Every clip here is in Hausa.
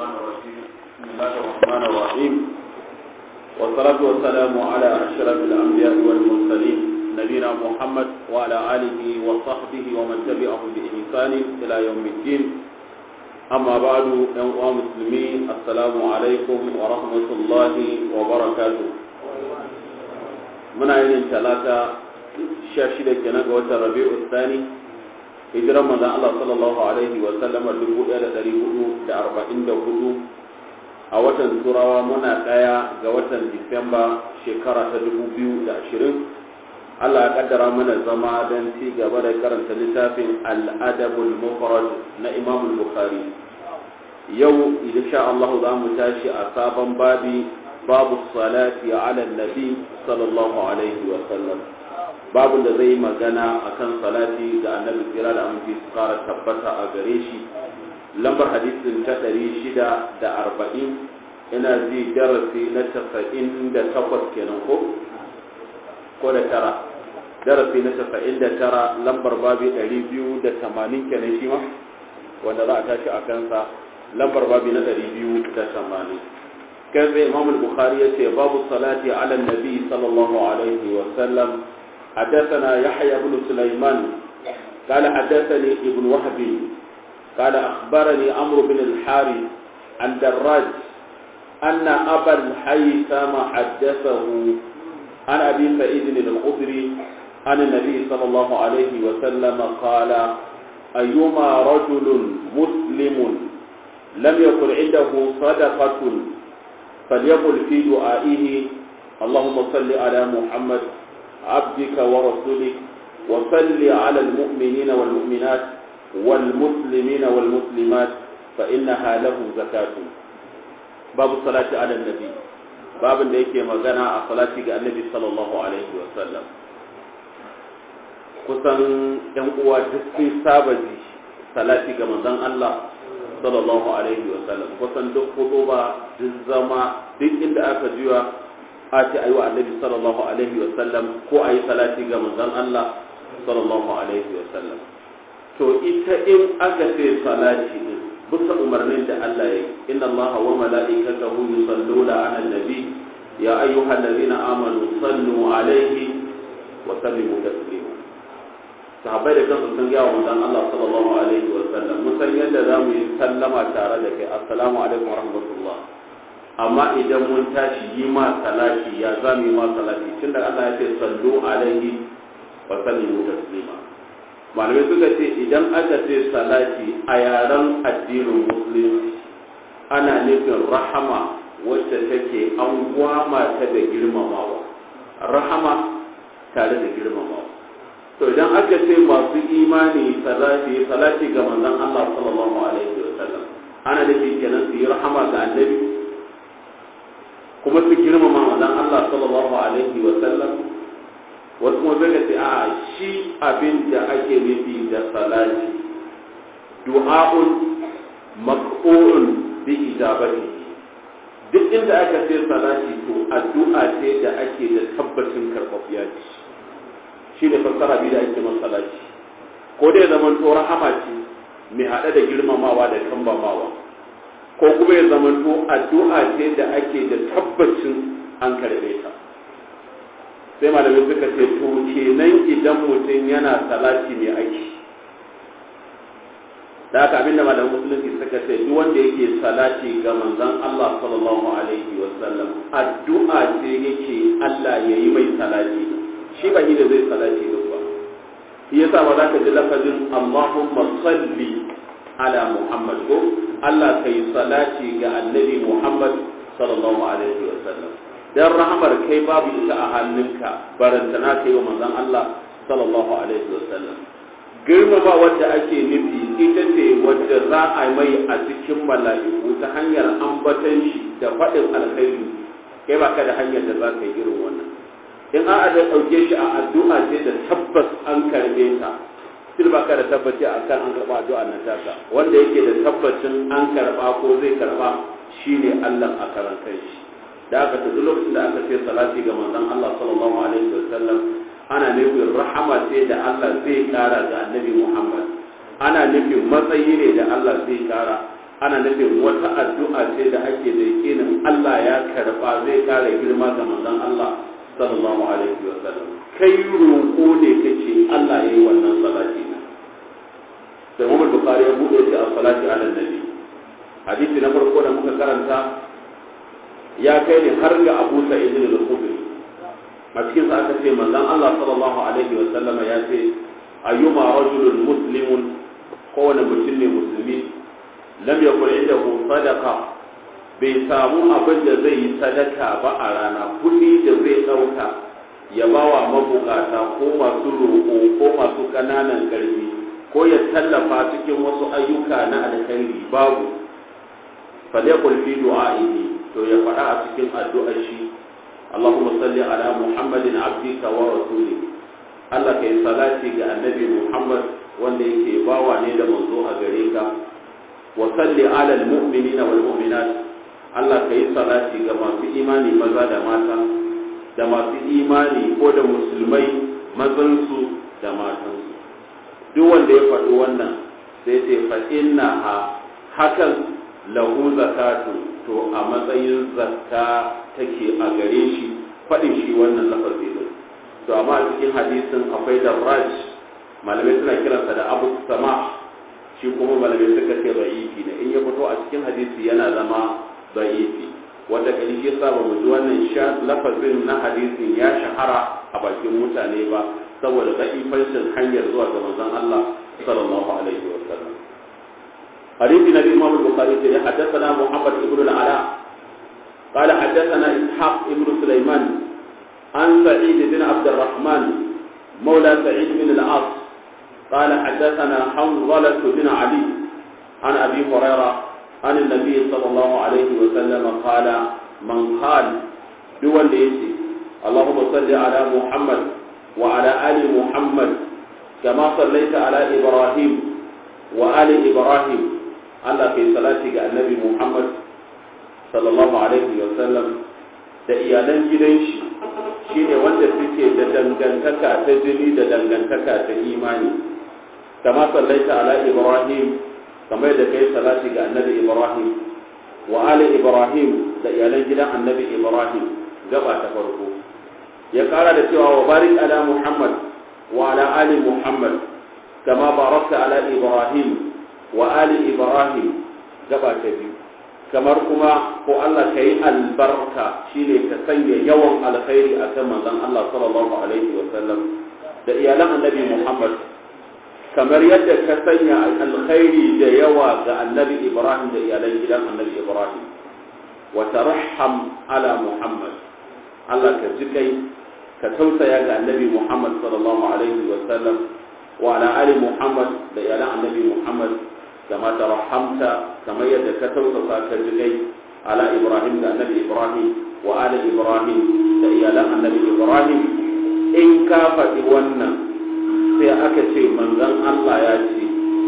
الشيطان الرجيم بسم الله الرحمن الرحيم والصلاة والسلام على أشرف الأنبياء والمرسلين نبينا محمد وعلى آله وصحبه ومن تبعهم بإحسان إلى يوم الدين أما بعد يا مسلمين السلام عليكم ورحمة الله وبركاته muna yin talata sha shida kenan ga watan rabi'u tsani hijiran manzon Allah sallallahu alaihi wa sallama dubu ɗaya da ɗari hudu da arba'in da hudu a watan turawa muna ɗaya ga watan disamba shekara ta dubu biyu da ashirin Allah ya kaddara mana zama don ci gaba da karanta littafin al'adabul mufrad na imam bukhari yau insha Allah za mu tashi a sabon babi babu salati ala nabi sallallahu alaihi wa sallam babu da zai magana akan salati ga annabi kira da aminci su kara tabbata a gare shi lambar hadisin ta ɗari shida da arba'in ina ji darasi na tasa'in da takwas kenan ko ko da tara darasi na tasa'in da tara lambar babi ɗari biyu da tamanin kenan shi ma wanda za a tashi a kansa lambar babi na ɗari biyu da tamanin كذا إمام البخاري باب الصلاة على النبي صلى الله عليه وسلم حدثنا يحيى بن سليمان قال حدثني ابن وهب قال أخبرني عمرو بن الحارث عن دراج أن أبا الحيثم حدثه عن أبي سعيد الخدري عن النبي صلى الله عليه وسلم قال أيما رجل مسلم لم يكن عنده صدقة فليقل في دعائه اللهم صل على محمد عبدك ورسولك وصل على المؤمنين والمؤمنات والمسلمين والمسلمات فإنها له زكاة باب الصلاة على النبي باب da yake magana a salati ga annabi sallallahu alaihi wa sallam kusan yan uwa duk sun saba ji salati ga manzon Allah sallallahu alaihi wa sallam kusan duk ba duk zama duk inda aka juya a ce ayi wa annabi sallallahu alaihi wa sallam ko ayi salati ga manzon Allah sallallahu alaihi wa sallam to ita in aka ce salati din bisa umarnin da Allah ya yi inna Allah wa mala'ikatahu yusalluna 'alan nabi ya ayyuhallazina amanu sallu alaihi wa sallimu taslima sahabbai da kansu sun gaya wa manzon Allah sallallahu alaihi wa sallam mun san yadda za mu yi sallama tare da kai assalamu alaikum wa rahmatullah amma idan mun tashi yi ma salati ya za mu yi ma salati tunda Allah ya ce sallu alaihi wa sallimu taslima malamai suka ce idan aka ce salati a yaren addinin musulunci ana nufin rahama wacce take an gwama ta da girmamawa rahama tare da girmamawa to idan aka ce masu imani salati salati ga manzon Allah sallallahu alaihi wa sallam ana da kenan su yi rahama ga annabi kuma su girmama manzon Allah sallallahu alaihi wa sallam wasu kuma zai ce a shi abin da ake nufi da salati du'a'un maq'un bi ijabati duk inda aka ce salati to addu'a ce da ake da tabbacin karɓaɓɓiya ce shi ne fassara biyu da ake masalaci ko dai zaman to rahama ce mai haɗe da girmamawa da kambamawa ko kuma ya zaman to addu'a ce da ake da tabbacin an karɓe ta sai malamai suka ce to kenan idan mutum yana salati mai aiki da haka abinda malamin musulunci suka ce duk wanda yake salati ga manzon Allah sallallahu alaihi wasallam addu'a ce yake Allah yayi mai salati shi ba ni da zai salati din ba shi yasa ba za ka ji lafazin Allahumma salli ala Muhammad ko Allah kai salati ga annabi Muhammad sallallahu alaihi wa sallam dan rahamar kai babu ita a hannunka barantana kai wa manzon Allah sallallahu alaihi wa sallam girmama wadda ake nufi ita ce wadda za a mai a cikin mala'iku ta hanyar ambatan shi da faɗin alkhairi kai ba ka da hanyar da za ka yi irin wannan in a da ɗauke shi a addu'a ce da tabbas an karɓe ta sil ba ka da tabbaci a kan an karɓa addu'a na taka wanda yake da tabbacin an karɓa ko zai karɓa shine Allah a karan kai shi da aka ta duk lokacin da aka ce salati ga manzon Allah sallallahu alaihi wa sallam ana nufin rahama ce da Allah zai kara ga annabi Muhammad ana nufin matsayi ne da Allah zai kara ana nufin wata addu'a ce da ake da yakinin Allah ya karba zai kara girma ga manzon Allah sallallahu alaihi wa sallam kai roƙo ne kace Allah yayi wannan salati na sai Muhammad Bukhari ya bude shi a salati ala nabi hadisi na farko da muka karanta ya kai ne har ga Abu Sa'id al-Khudri a cikin sa aka ce manzon Allah sallallahu alaihi wa sallam ya ce ayyuma rajulun muslimun kowane mutum ne musulmi lam yakun indahu sadaqa bai samu abin da zai yi sadaka ba a rana kuɗi da zai ɗauka ya ba wa mabukata ko masu roƙo ko masu ƙananan ƙarfi ko ya tallafa cikin wasu ayyuka na alkhairi babu falyakul fi du'a'ihi to ya faɗa a cikin addu'ar shi Allahumma salli ala Muhammadin abdika wa rasulih Allah kai salati ga annabi Muhammad wanda yake bawa ne da manzo a gare ka wa salli ala almu'minina wal mu'minat Allah ka yi salati ga masu imani maza da mata da masu imani ko da musulmai mazansu da matansu duk wanda ya faɗi wannan sai ce fa inna ha hakan lahu zakatu to a matsayin zakka take a gare shi faɗin shi wannan lafazi din to amma a cikin hadisin akwai da raj malamai suna kiransa da abu sama shi kuma malamai suka ce da'ifi ne in ya fito a cikin hadisi yana zama da'ifi wanda kadi shi yasa ba mu ji wannan sha lafazin na hadisin ya shahara a bakin mutane ba saboda da'ifancin hanyar zuwa ga manzon Allah sallallahu alaihi wa sallam حديث النبي امام البخاري حدثنا محمد بن العلاء قال حدثنا اسحاق بن سليمان عن سعيد بن عبد الرحمن مولى سعيد بن العاص قال حدثنا حنظلة بن علي عن ابي هريره عن النبي صلى الله عليه وسلم قال من قال دول ليتي اللهم صل على محمد وعلى ال محمد كما صليت على ابراهيم وآل ابراهيم Allah kai salati ga annabi Muhammad sallallahu alaihi wa sallam da iyalan gidan shi shine wanda suke da dangantaka ta jini da dangantaka ta imani kama sallaita ala Ibrahim kamar da kai salati ga annabi Ibrahim wa ali Ibrahim da iyalan gidan annabi Ibrahim gaba ta farko ya kara da cewa wa barik ala Muhammad wa ala ali Muhammad kama barakta ala Ibrahim wa ali ibrahim gaba ta biyu kamar kuma ko Allah ka yi albarka shine ka sanya yawan alkhairi a kan manzon Allah sallallahu alaihi wa sallam da iyalan annabi Muhammad kamar yadda ka sanya alkhairi da yawa ga annabi Ibrahim da iyalan gidan annabi Ibrahim wa tarham ala Muhammad Allah ka ji kai ka tausaya ga annabi Muhammad sallallahu alaihi wa sallam wa ala ali Muhammad da iyalan annabi Muhammad كما ترحمت كما يدك توسط كالجدي على إبراهيم النبي إبراهيم وآل إبراهيم لإيالاء النبي إبراهيم إن كافت ونن سيأكتي من ذن الله ياتي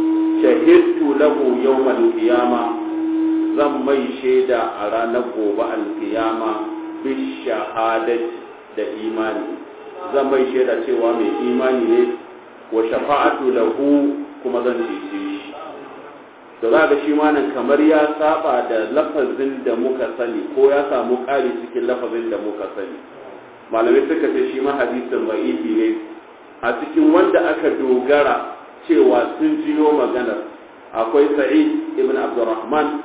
شهدت له يوم القيامة zan mai shaida a ranar gobe alkiyama bishahadati da imani zan mai shaida cewa mai imani ne wa shafa'atu lahu kuma zan cece shi da za ga shi ma nan kamar ya saba da lafazin da muka sani ko ya samu ƙari cikin lafazin da muka sani malamai suka ce shi ma hadisin ba'ifi ne a cikin wanda aka dogara cewa sun jiyo maganar akwai sa'id ibn abdurrahman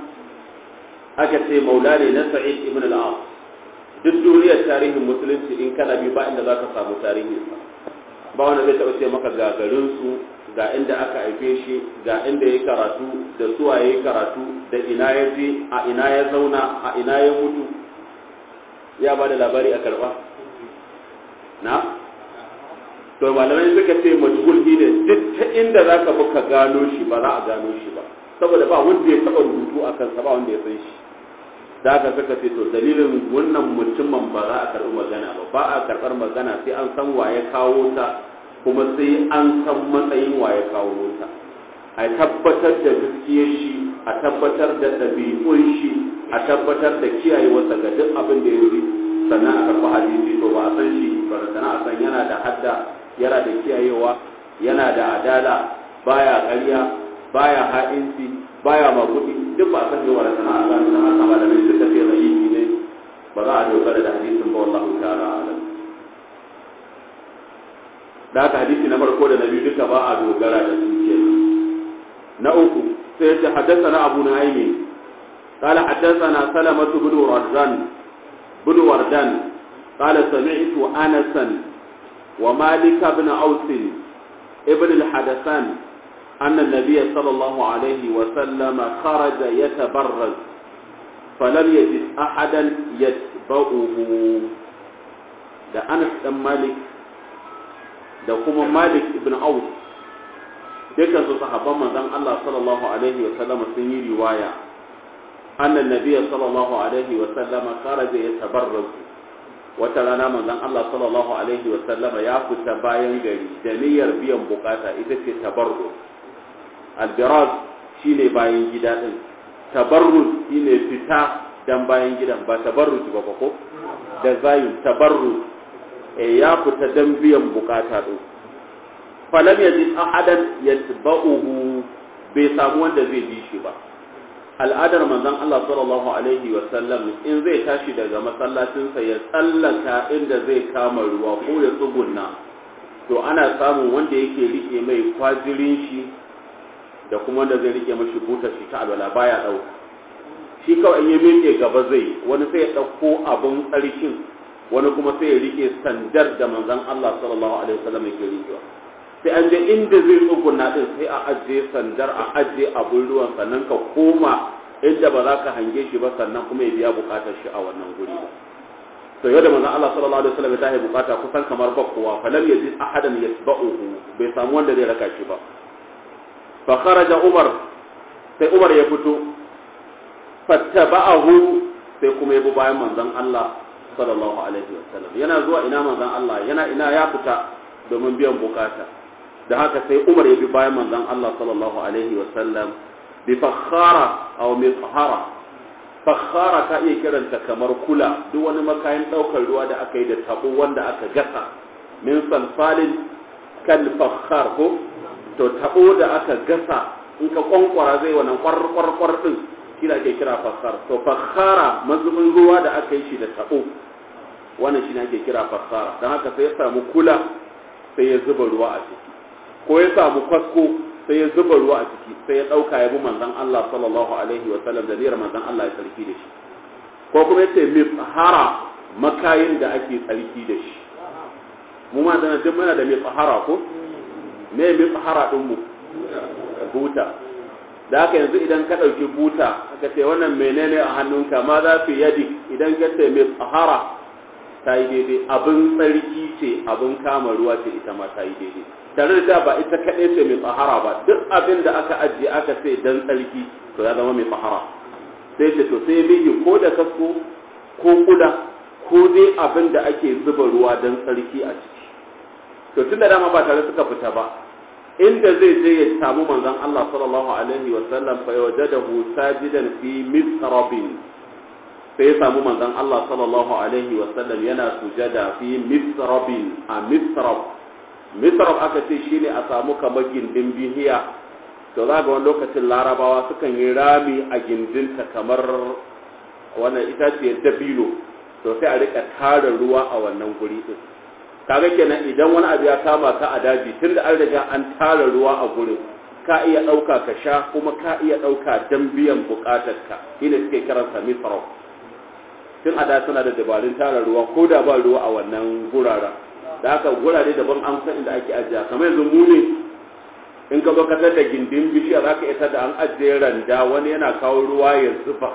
aka ce maula ne na sa'id ibn al duk duniyar tarihin musulunci in kana bi ba inda za ka samu tarihinsa ba wanda zai taɓa ce maka gagarinsu ga inda aka haife shi ga inda ya karatu da suwa ya karatu da ina ya je a ina ya zauna a ina ya mutu ya ba da labari a karba na to malamai suka ce majhul ne duk ta inda za ka ka gano shi ba za a gano shi ba saboda ba wanda ya taɓa rubutu a kansa ba wanda ya san shi da aka suka ce to dalilin wannan mutumin ba za a karɓi magana ba ba a karɓar magana sai an san wa ya kawo ta kuma sai an san matsayin wa ya kawo ta a tabbatar da gaskiyar shi a tabbatar da ɗabi'un shi a tabbatar da kiyayewarsa ga duk abin da ya yi sannan a karɓi hadisi to ba a san shi ba sannan a san yana da hadda yana da kiyayewa yana da adala baya ƙarya baya ha'inci baya maguɗi duk ba san yawa da sana'a ba na haka malamai suka ce zaifi ne ba za a dogara da hadisin ba wallahu ta'ala alam da haka hadisi na farko da na biyu duka ba a dogara da su ke na uku sai ce haddasa na abu na aimi قال حدثنا سلمة بن وردان بن وردان قال سمعت أنسا ومالك بن أوس ابن الحدثان أن النبي صلى الله عليه وسلم خرج يتبرز فلم يجد أحدا يتبعه da Anas dan Malik da kuma Malik ibn Auf dukkan su sahabban manzon Allah sallallahu alaihi wa sallam sun yi riwaya annan nabiy sallallahu alaihi wa sallam kharaja yatabarraz wata rana manzon Allah sallallahu alaihi wa sallam ya fita bayan gari da niyyar biyan bukata ita ce tabarruz albiraz shine bayan gida din tabarruz shine fita dan bayan gidan ba tabarruj ba ko da zayin tabarruz e ya fita dan biyan bukata din falam yajid ahadan yatba'uhu bai samu wanda zai bi shi ba al'adar manzon Allah sallallahu alaihi wa sallam in zai tashi daga masallacinsa ya tsallaka inda zai kama ruwa ko ya tsugunna to ana samun wanda yake rike mai kwajirin shi da kuma wanda zai rike mashi butar shi ta alwala baya dauka shi kawai in ya miƙe gaba zai wani sai ya ɗauko abin tsarkin wani kuma sai ya rike sandar da manzon Allah sallallahu alaihi wasallam yake rikewa sai an je inda zai tsuguna din sai a ajiye sandar a ajiye abin ruwan sannan ka koma inda ba za ka hange shi ba sannan kuma ya biya bukatar shi a wannan guri ba to yadda manzon Allah sallallahu alaihi wasallam ya tahi bukata kusan kamar ba kowa falam yajid ahadan yatba'uhu bai samu wanda zai raka shi ba fa kharaja Umar sai Umar ya fito fattaba'ahu sai kuma ya bi bayan manzon Allah sallallahu alaihi wasallam yana zuwa ina manzon Allah yana ina ya fita domin biyan bukata da haka sai Umar ya bi bayan manzon Allah sallallahu alaihi wasallam bi fakhara aw mithara fakhara ka iya kiranta kamar kula duk wani makayin daukar ruwa da aka yi da tabo wanda aka gasa min salsalin kan fakhar ko to tabo da aka gasa in ka kwankwara zai wannan kwarkwarkwar din kira ke kira fakhar to fakhara mazubin ruwa da aka yi shi da tabo wannan shi ne ake kira fakhara don haka sai ya samu kula sai ya zuba ruwa a ciki ko ya samu kwasko sai ya zuba ruwa a ciki sai ya ɗauka ya bi manzan Allah sallallahu alaihi wa sallam da niyyar manzan Allah ya tsarki da shi ko kuma yace mifhara makayin da ake tsarki da shi mu ma dana duk muna da mifhara ko me mifhara din mu buta da haka yanzu idan ka ɗauki buta ka ce wannan menene a hannunka ma za fi yadi idan ka ce mifhara ta yi daidai abin tsarki ce abin kama ruwa ce ita ma ta yi daidai tare da ba ita kaɗai ce mai tsahara ba duk abin da aka ajiye aka ce dan tsarki to ya zama mai tsahara sai ce to sai bihi ko da kasko ko kuda ko dai abin da ake zuba ruwa dan tsarki a ciki to tun da dama ba tare suka fita ba inda zai je ya samu manzon Allah sallallahu alaihi wa sallam fa yawjadahu sajidan fi misrabin sai ya samu manzon Allah sallallahu alaihi wa sallam yana sujada fi misrabin a misrab misrab aka ce shine a samu kamar gindin bihiya to za ga wani lokacin larabawa sukan yi rami a gindinta kamar wannan itaciyar dabino to sai a rika tara ruwa a wannan guri din kaga kenan idan wani abu ya kama ka a daji tunda an riga an tara ruwa a gurin ka iya ɗauka ka sha kuma ka iya ɗauka don biyan buƙatarka shine suke kiransa misrab tun a da suna da dabarun tara ruwa ko da ba ruwa a wannan guraren da haka gurare daban an san inda ake ajiya kamar yanzu mu ne in ka baka da gindin bishiya za ka iya da an ajiye randa wani yana kawo ruwa ya zuba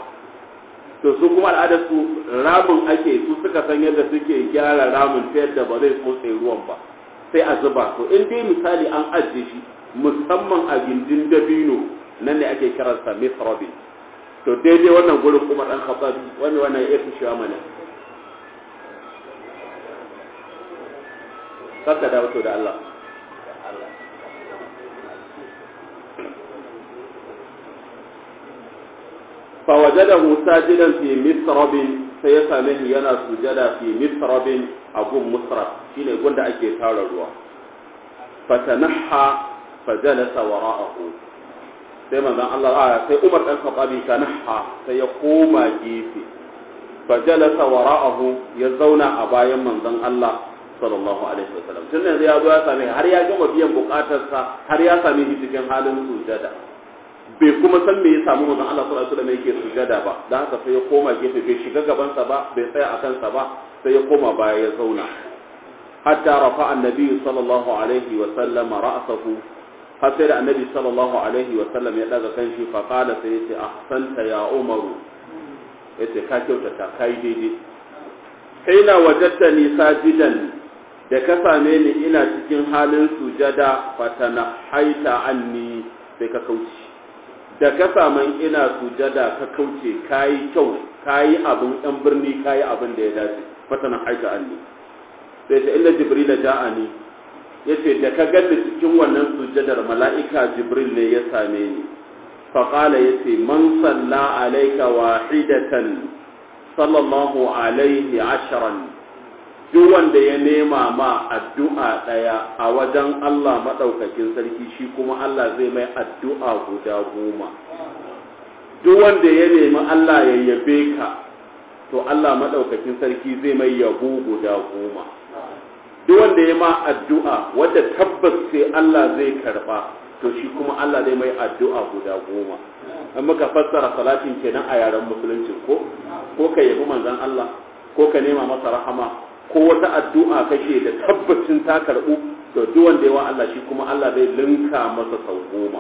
to su kuma al'adar su ramin ake su suka san yadda suke gyara ramin ta yadda ba zai tsotse ruwan ba sai a zuba to in dai misali an ajiye shi musamman a gindin dabino nan ne ake kiransa misrabin to daidai wannan gurin kuma dan khattabi wani wannan ya fi shi mana saka da wato da Allah fa wajadahu sajidan fi misrabin sai ya same shi yana sujada fi misrabin a gun musrab shine gunda ake tara ruwa fatanaha fajalasa wara'ahu sai manzon Allah a sai Umar dan Khattabi kanaha sai ya koma gefe fa jalasa wara'ahu ya zauna a bayan manzon Allah sallallahu alaihi wasallam tun yanzu ya zo ya same har ya gama biyan bukatarsa har ya same shi cikin halin sujada bai kuma san me ya samu manzon Allah sallallahu alaihi wasallam yake sujada ba dan haka sai ya koma gefe bai shiga gaban sa ba bai tsaya a kansa ba sai ya koma baya ya zauna hatta rafa annabi sallallahu alaihi wasallam ra'sahu har sai da annabi sallallahu alaihi wasallam ya daga kanshi fa qala sai yace ahsanta ya umaru yace ka kyautata kai daidai kaina wajadtani sajidan da ka same ni ina cikin halin sujada fatana haita anni sai ka kauce da ka saman ina sujada ka kauce kayi kyau kayi abin ɗan birni kayi abin da ya dace fatana haita anni sai ta inda jibril da ja'ani yace da ka ganni cikin wannan sujadar mala'ika jibril ne ya same ni fa qala yace man salla alayka wahidatan sallallahu alaihi asharan duk wanda ya nema ma addu'a ɗaya a wajen Allah maɗaukakin sarki shi kuma Allah zai mai addu'a guda goma duk wanda ya nemi Allah ya yabe ka to Allah maɗaukakin sarki zai mai yabo guda goma duk wanda ya ma addu'a wadda tabbas sai Allah zai karɓa to shi kuma Allah zai mai addu'a guda goma an muka fassara salatin kenan a yaren musulunci ko ko ka yabi manzon Allah ko ka nema masa rahama ko wata addu'a kake da tabbacin ta karbu to duk wanda yawa Allah shi kuma Allah zai linka masa sau goma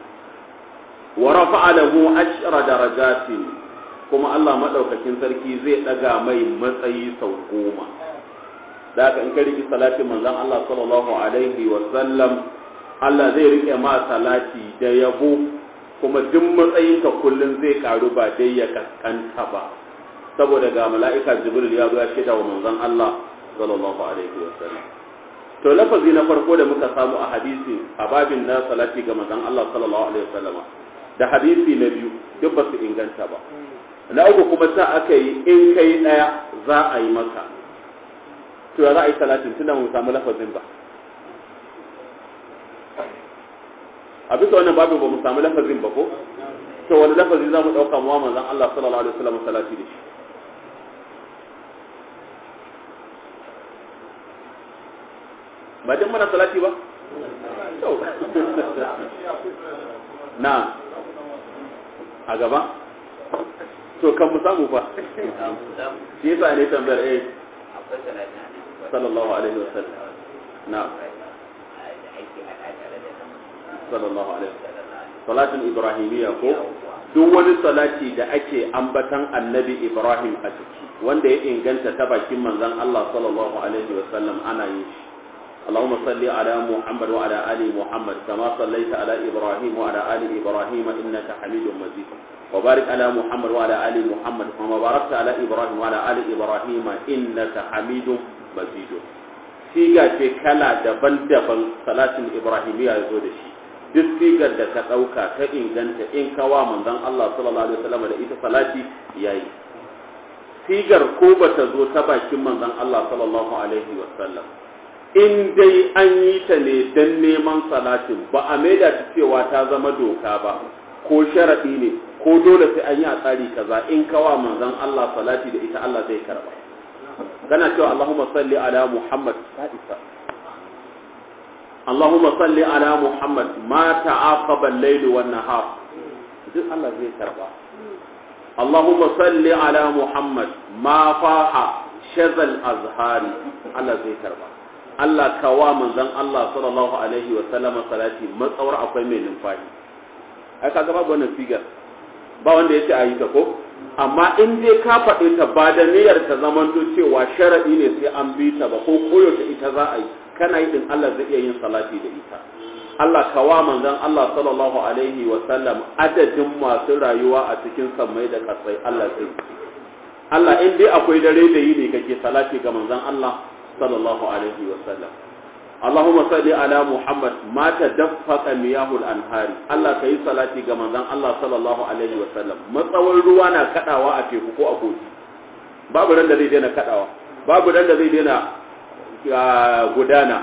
wa rafa'a lahu ashra darajatin kuma Allah madaukakin sarki zai daga mai matsayi sau goma da haka in ka riki salatin manzon Allah sallallahu alaihi wa sallam Allah zai rike ma salati da yabo kuma duk matsayinka kullum zai karu ba dai ya kaskanta ba saboda ga mala'ika jibril ya zo ya shaida wa manzon Allah sallallahu alaihi wa sallam to lafazi na farko da muka samu a hadisi a babin na salati ga manzon Allah sallallahu alaihi wa sallam da hadisi na biyu duk ba su inganta ba na uku kuma sa aka yi in kai daya za a yi maka to ya za a yi salatin tunda mu samu lafazin ba a bisa wannan babu ba mu samu lafazin ba ko to wani lafazi za mu ɗauka mu manzon Allah sallallahu alaihi wasallam salati da shi ba dan mana salati ba to na a gaba to kan mu samu fa shi yasa ne tambayar eh sallallahu alaihi wasallam na sallallahu alaihi wasallam salatin ibrahimiyya ko duk wani salati da ake ambatan annabi ibrahim a ciki wanda ya inganta ta bakin manzon Allah sallallahu alaihi wasallam ana yin shi اللهم صل على محمد وعلى ال محمد كما صليت على ابراهيم وعلى ال ابراهيم انك حميد مجيد وبارك على محمد وعلى ال محمد كما باركت على ابراهيم وعلى ال ابراهيم انك حميد مجيد siga ce kala daban-daban salatin ibrahimiyya ya zo da shi duk sigar da ka ɗauka ta inganta in kawa manzon Allah sallallahu alaihi wasallam da ita salati yayi sigar ko bata zo ta bakin manzon Allah sallallahu alaihi wasallam in dai an yi ta ne dan neman salatin ba a maida ta cewa ta zama doka ba ko sharaɗi ne ko dole sai an yi a tsari kaza in kawa manzon Allah salati da ita Allah zai karba kana cewa Allahumma salli ala Muhammad sa'isa Allahumma salli ala Muhammad ma ta'aqaba al-layl wan nahar duk Allah zai karba Allahumma salli ala Muhammad ma faha shazal azhari Allah zai karba Allah kawa manzon Allah sallallahu alaihi wa sallam salati matsawar akwai mai numfashi ai kaga babu wannan sigar ba wanda yace ayi ta ko amma in dai ka faɗe ta ba da niyyar ta zamanto cewa sharadi ne sai an bi ta ba ko koyo ta ita za a yi kana yi din Allah zai iya yin salati da ita Allah kawa manzon Allah sallallahu alaihi wa sallam adadin masu rayuwa a cikin sammai da kasai Allah zai Allah in dai akwai dare da yi ne kake salati ga manzon Allah sallallahu alaihi wa sallam Allahumma salli ala Muhammad ma tadaffaqa miyahul anhari Allah kai salati ga manzon Allah sallallahu alaihi wa sallam matsawar ruwa na kadawa a teku ko a kogi babu ran da zai daina kadawa babu ran da zai daina gudana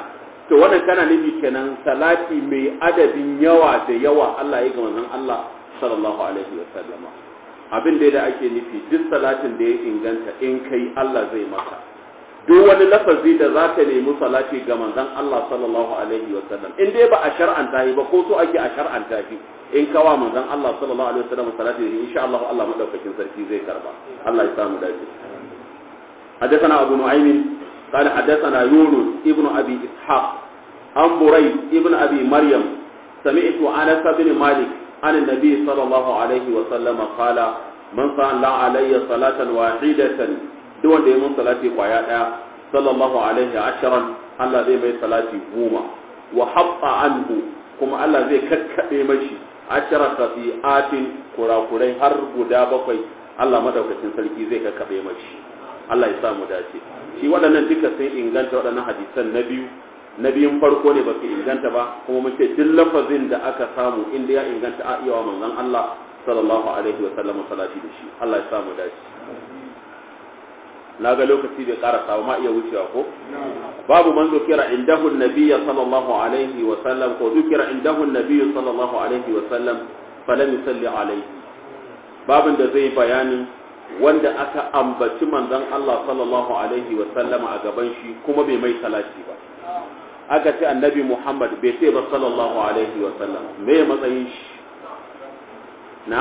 to wannan kana nufi kenan salati mai adadin yawa da yawa Allah ya ga manzon Allah sallallahu alaihi wa sallama abin da ake nufi duk salatin da ya inganta in kai Allah zai maka duk wani lafazi da za ka nemi salati ga manzon Allah sallallahu alaihi wa sallam in dai ba a shar'anta shi ba ko so ake a shar'anta shi in kawa manzon Allah sallallahu alaihi wa sallam salati da insha Allah Allah madaukakin sarki zai karba Allah ya samu dace حدثنا أبو نعيم قال حدثنا يونس ابن أبي إسحاق عن بريد ابن أبي مريم سمعت أنس بن مالك عن النبي صلى الله عليه وسلم قال من صلى علي صلاة واحدة دون ديمون صلاة قيادة صلى الله عليه عشرا الله زي مي صلاة بوما وحط عنه كما الله زي ككبي مشي عشرة خطيئات كرا كري هر غدا بقي الله مدوكتين سلكي زي ككبي مشي Allah ya samu dace shi waɗannan duka sun inganta waɗannan hadisan na biyu na biyun farko ne ba su inganta ba kuma mun ce duk lafazin da aka samu inda ya inganta a iya wa manzon Allah sallallahu alaihi wa sallam salati da shi Allah ya samu dace na ga lokaci bai ƙara samu ma iya wucewa ko babu man zukira indahu nabiyya sallallahu alaihi wa sallam ko zukira indahu nabiyyu sallallahu alaihi wa sallam falam yusalli alaihi babin da zai bayanin wanda aka ambaci manzon Allah sallallahu alaihi wa sallama a gaban shi kuma bai mai salati ba aka ce annabi Muhammad bai ce ba sallallahu alaihi wa sallam me matsayin shi na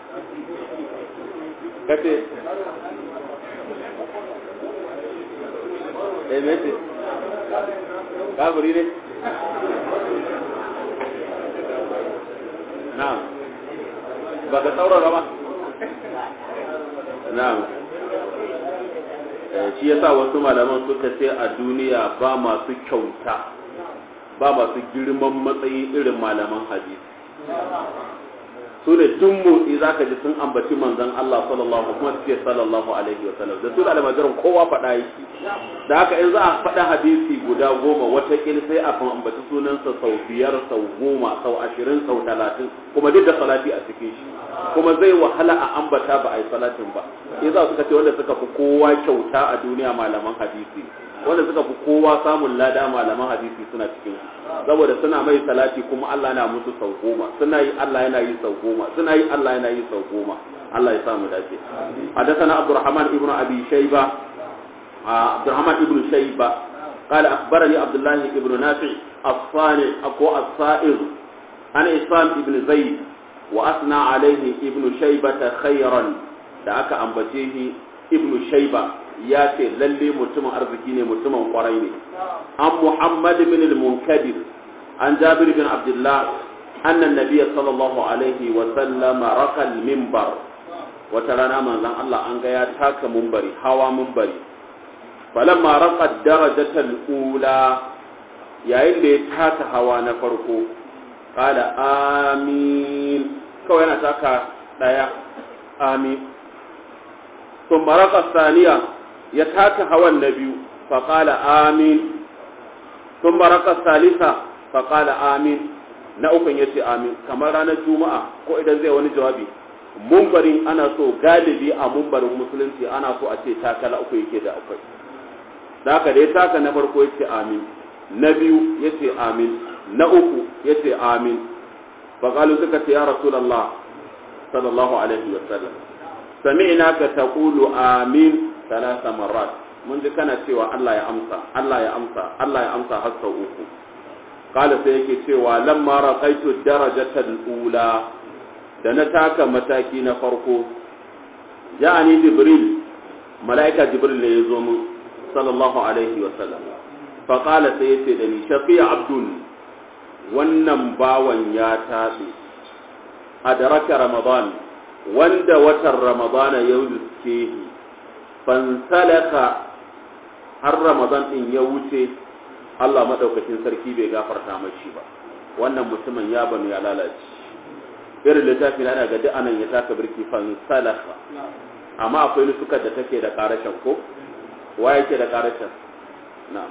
kace eh me ce kafiri ne na ba ka saurara ba na'am shi yasa wasu malaman suka ce a duniya ba masu kyauta ba masu girman matsayi irin malaman hadisi su ne duk motsi za ka ji sun ambaci manzon Allah sallallahu kuma suke sallallahu alaihi wa sallam da su da almajiran kowa faɗa yake da haka in za a faɗa hadisi guda goma wata sai a ambaci sunansa sau biyar sau goma sau ashirin sau talatin kuma duk da salati a cikin shi kuma zai wahala a ambata ba a yi salatin ba ya za suka ce wanda suka fi kowa kyauta a duniya malaman hadisi wanda suka fi kowa samun lada malaman hadisi suna cikin saboda suna mai salati kuma Allah na musu sau goma suna yi Allah yana yi sau goma suna yi Allah yana yi sau goma Allah ya samu dace حدثنا عبد الرحمن ابن ابي شيبه عبد الرحمن ابن شيبه قال اخبرني عبد الله ابن نافع الصانع اكو الصائغ عن اسلام ابن زيد وأثنى عليه ابن شيبة خيرا da aka ambace shi ibnu shaiba ya ce lalle mutumin arziki ne mutumin kwarai ne an muhammad bin al-munkadir an jabir bin abdullah anna nabiyya sallallahu alaihi wa sallama raka al-minbar wata rana manzon Allah an ga ya taka munbari hawa munbari falamma raqa darajatal ula yayin da ya taka hawa na farko qala amin kawai yana taka daya amin ثم رقى الثانية يتاك هوى النبي فقال آمين ثم رقى الثالثة فقال آمين na ukun ya ce amin kamar ranar juma'a ko idan zai wani jawabi mumbarin ana so galibi a mumbarin musulunci ana so a ce takala uku yake da akwai da haka da ya taka na farko ya ce amin na biyu ya ce amin na uku ya ce amin faƙalu suka ce ya rasulallah sallallahu alaihi wasallam sami'na ka taqulu amin thalatha marrat mun ji kana cewa Allah ya amsa Allah ya amsa Allah ya amsa har sau uku kala sai yake cewa lamma raqaitu darajatal ula da na taka mataki na farko ja'ani jibril malaika jibril ne ya zo mun sallallahu alaihi wa sallam fa qala sai yace da ni shaqiya abdul wannan bawan ya tabe adraka ramadan wanda watan ramadana ya wuce fansalaka har ramadan din ya wuce Allah madaukakin sarki bai gafarta mashi ba wannan mutumin ya banu ya lalace irin littafi na daga duk anan ya taka birki fansalaka amma akwai nusukar da take da karashin ko wa yake da karashin na'am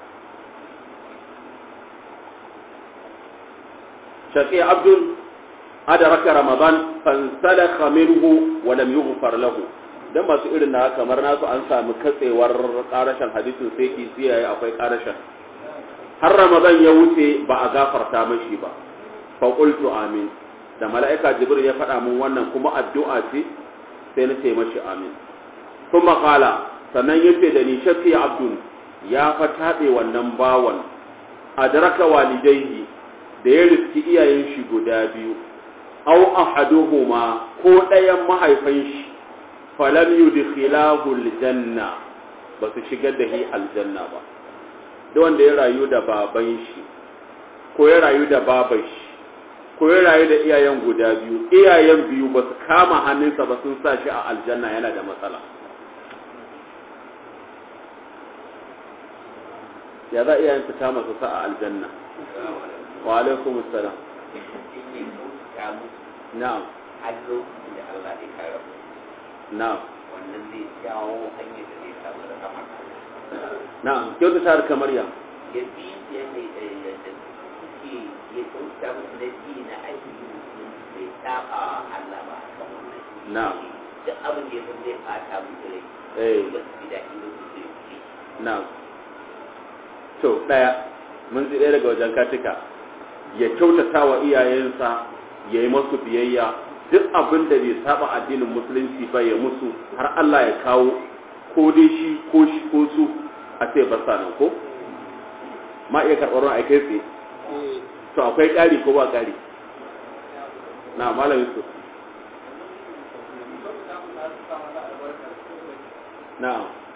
shaƙi abdul adraka ramadan fansalakha minhu wa lam yughfar lahu dan masu irin na kamar nasu an samu katsewar karashin hadisin sai ki siyaye akwai karashin har ramadan ya wuce ba a gafarta mashi ba fa qultu amin da mala'ika jibril ya faɗa mun wannan kuma addu'a ce sai na ce mashi amin kuma qala sannan yace da ni shafi abdul ya fa tabe wannan bawan adraka walidayhi da ya riski iyayen shi guda biyu aw ahaduhuma ko ɗayan mahaifan shi falam yudkhilahu aljanna ba su shigar da shi aljanna ba da wanda ya rayu da baban shi ko ya rayu da baban shi ko ya rayu da iyayen guda biyu iyayen biyu ba su kama hannunsa ba sun sa shi a aljanna yana da matsala ya za iyayen su kama su sa a aljanna wa alaikum assalam na'am har lokacin da Allah ya kare mu na'am wannan zai jawo hanyar da zai samu da kama na'am kyautu ta kamar ya ya bi yadda da da suke ya kauta musu da bi na aiki bai saba Allah ba kan wannan na'am duk abin da ya san zai fata musu rai eh ba su ji daɗi ba su zai ci na'am to daya mun ji ɗaya daga wajen katika ya kyautata wa iyayensa ya yi masu biyayya duk abin da bai saba addinin musulunci ba ya musu har Allah ya kawo ko dai shi ko shi ko su a ce ba sa nan ko ma iya karɓar wani aikai tsaye to akwai ƙari ko ba ƙari na malamin su na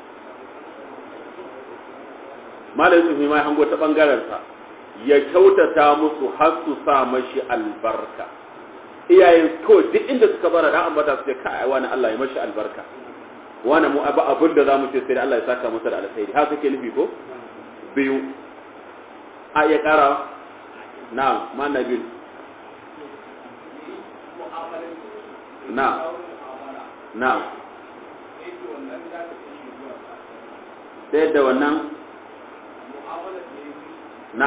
malamin su ma ya hango ta ɓangarensa ya kyautata musu har su sa mashi albarka iyayen ko duk inda suka bara da ambata su ce kai wani Allah ya mashi albarka wani mu abu abin da zamu ce sai Allah ya saka masa da alkhairi haka kake nufi ko biyu a iya kara na ma nabil na na sai da wannan na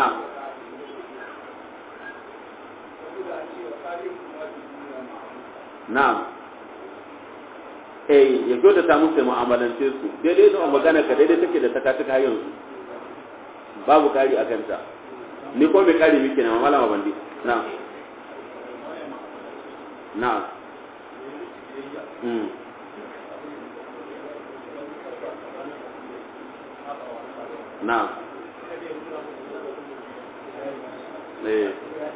na'am eh ya kyauta ta musu mu'amalance su daidai da magana ka daidai take da takatuka har yanzu babu kari a kanta ni ko mai kari miki na malama bandi na'am na'am mm na'am eh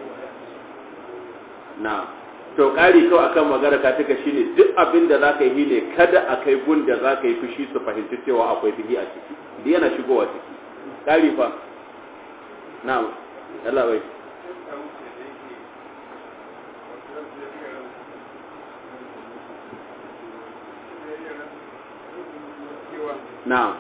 na'am to ƙari kawai akan magana ka tuka shine duk abin da zaka yi ne kada a kai gun da zaka yi fushi su fahimci cewa akwai fihi a ciki duk yana shigowa ciki ƙari fa na'am Allah bai na'am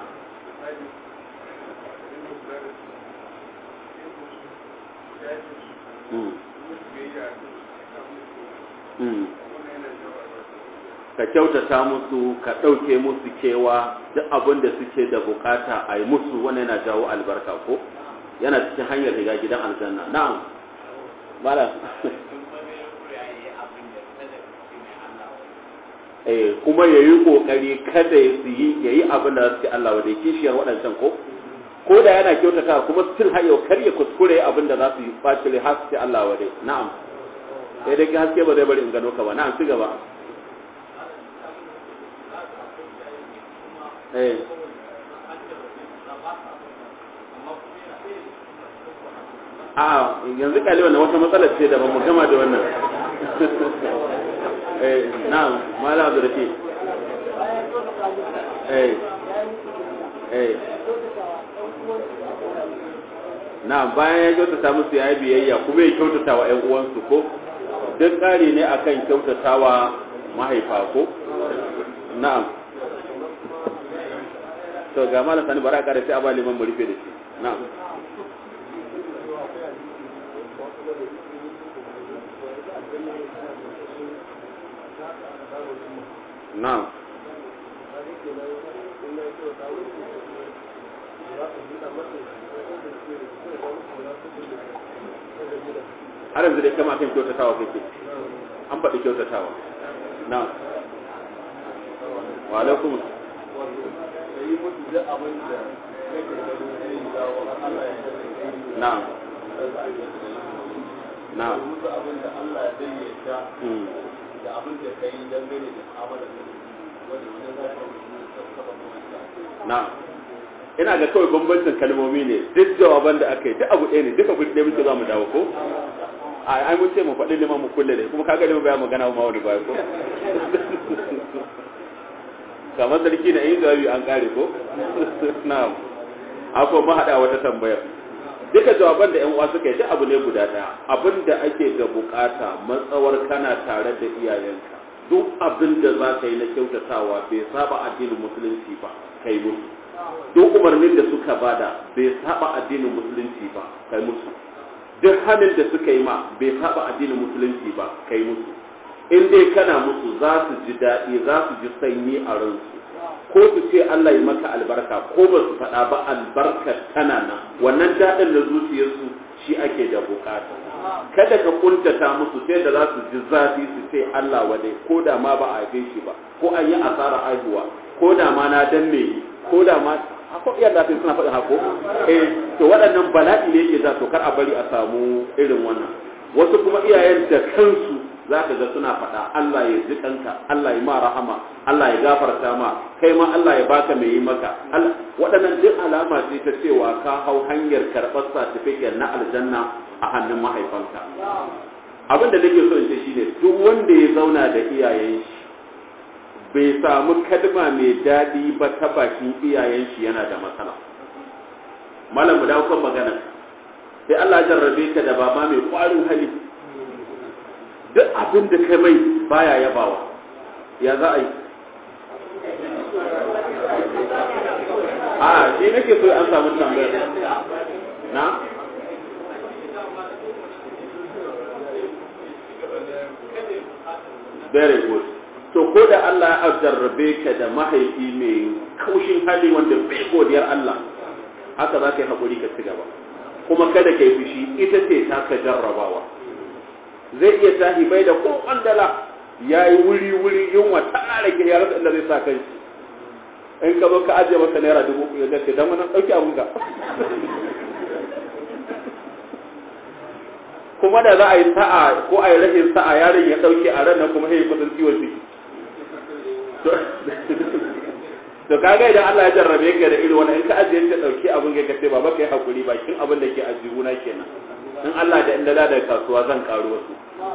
Mm. ka kyautata musu ka ɗauke musu kewa duk abin da suke da bukata a yi musu wannan yana jawo albarka ko yana cikin hanyar shiga gidan aljanna na'am mala eh kuma ya yi ƙoƙari kada ya yi ya yi abin da suke Allah wa da kishiyar waɗancan ko ko da yana kyautata kuma still har yau kar ya kuskure abin da za su yi ɓacire har su Allah wa dai na'am sai dai haske ba zai bari in gano ka ba na'am ci gaba eh a yanzu kali wannan wata matsalar ce da ba mu gama da wannan eh na'am mala abdurrafi eh eh na'am bayan ya kyautata musu ya yi biyayya kuma ya kyautata wa 'yan uwansu ko duk ƙari ne akan kyautatawa mahaifa ko na'am to ga malam sani bara ƙara sai a ba liman mu rufe da shi na'am na'am har yanzu dai kama kan kyautatawa kake an faɗi kyautatawa na wa alaikum na'am na'am da abin da ka yi dangane da mu'amala da wanda wani za ka na'am ina ga kawai bambancin kalmomi ne duk jawaban da aka yi duk abu ɗaya ne duka kuɗi ɗaya muke za mu dawo ko a ai mun ce mu faɗi liman mu kulle ne kuma kaga liman baya magana ma wani baya ko kamar sarki na yin jawabi an kare ko na'am akwai mahaɗa wata tambayar duka jawaban da yan uwa suka yi duk abu ne guda ɗaya abin da ake da bukata matsawar kana tare da iyayenka duk abin da za ka yi na kyautatawa bai saba addinin musulunci ba kai musu duk umarnin da suka bada bai saba addinin musulunci ba kai musu duk hannun da suka yi ma bai saba addinin musulunci ba kai musu in dai kana musu za su ji daɗi za su ji sanyi a ransu ko su ce Allah yi maka albarka ko ba su faɗa ba albarkar tana nan wannan daɗin da zuciyarsu shi ake da bukata kada ka kuntata musu sai da za su ji zafi su ce Allah wade ko da ma ba a haife shi ba ko an yi asara aihuwa ko da ma na danne ko da ma hako iya da suna faɗin hako eh to waɗannan bala'i ne ke za to kar a bari a samu irin wannan wasu kuma iyayen da kansu za ka ga suna faɗa Allah ya ji kanka Allah ya ma rahama Allah ya gafarta ma kai ma Allah ya baka mai yi maka waɗannan duk alama ce ta cewa ka hau hanyar karɓar certificate na aljanna a hannun mahaifanka abin da nake so in ce shine duk wanda ya zauna da iyayen shi bai samu kalma mai daɗi ba ta bakin iyayen shi yana da matsala malam mu dawo kan magana sai Allah ya jarrabe ka da baba mai ƙwarin hali duk abin da kai mai baya yabawa ya za a yi a shi nake so an samu tambayar na very good to ko da Allah ya jarrabe ka da mahaifi mai kaushin hali wanda bai godiyar Allah haka za ka yi haƙuri ka ci gaba kuma kada ka yi fushi ita ce ta ka jarrabawa zai iya tahi bai da ko ƙandala ya yi wuri-wuri yunwa ta ƙara ke ya rasa inda zai sa kai in ka zo ka ajiye masa naira dubu ya dace don wani ɗauki abin ka kuma da za a yi sa'a ko a yi rashin sa'a yaron ya ɗauke a ran nan kuma ya yi kudin ciwon ciki to kaga idan Allah ya jarrabe ka da irin wannan in ka ajiye ka dauki abin ka kace baba kai hakuri bakin abin da ke ajihuna kenan in Allah da inda da kasuwa zan karu wasu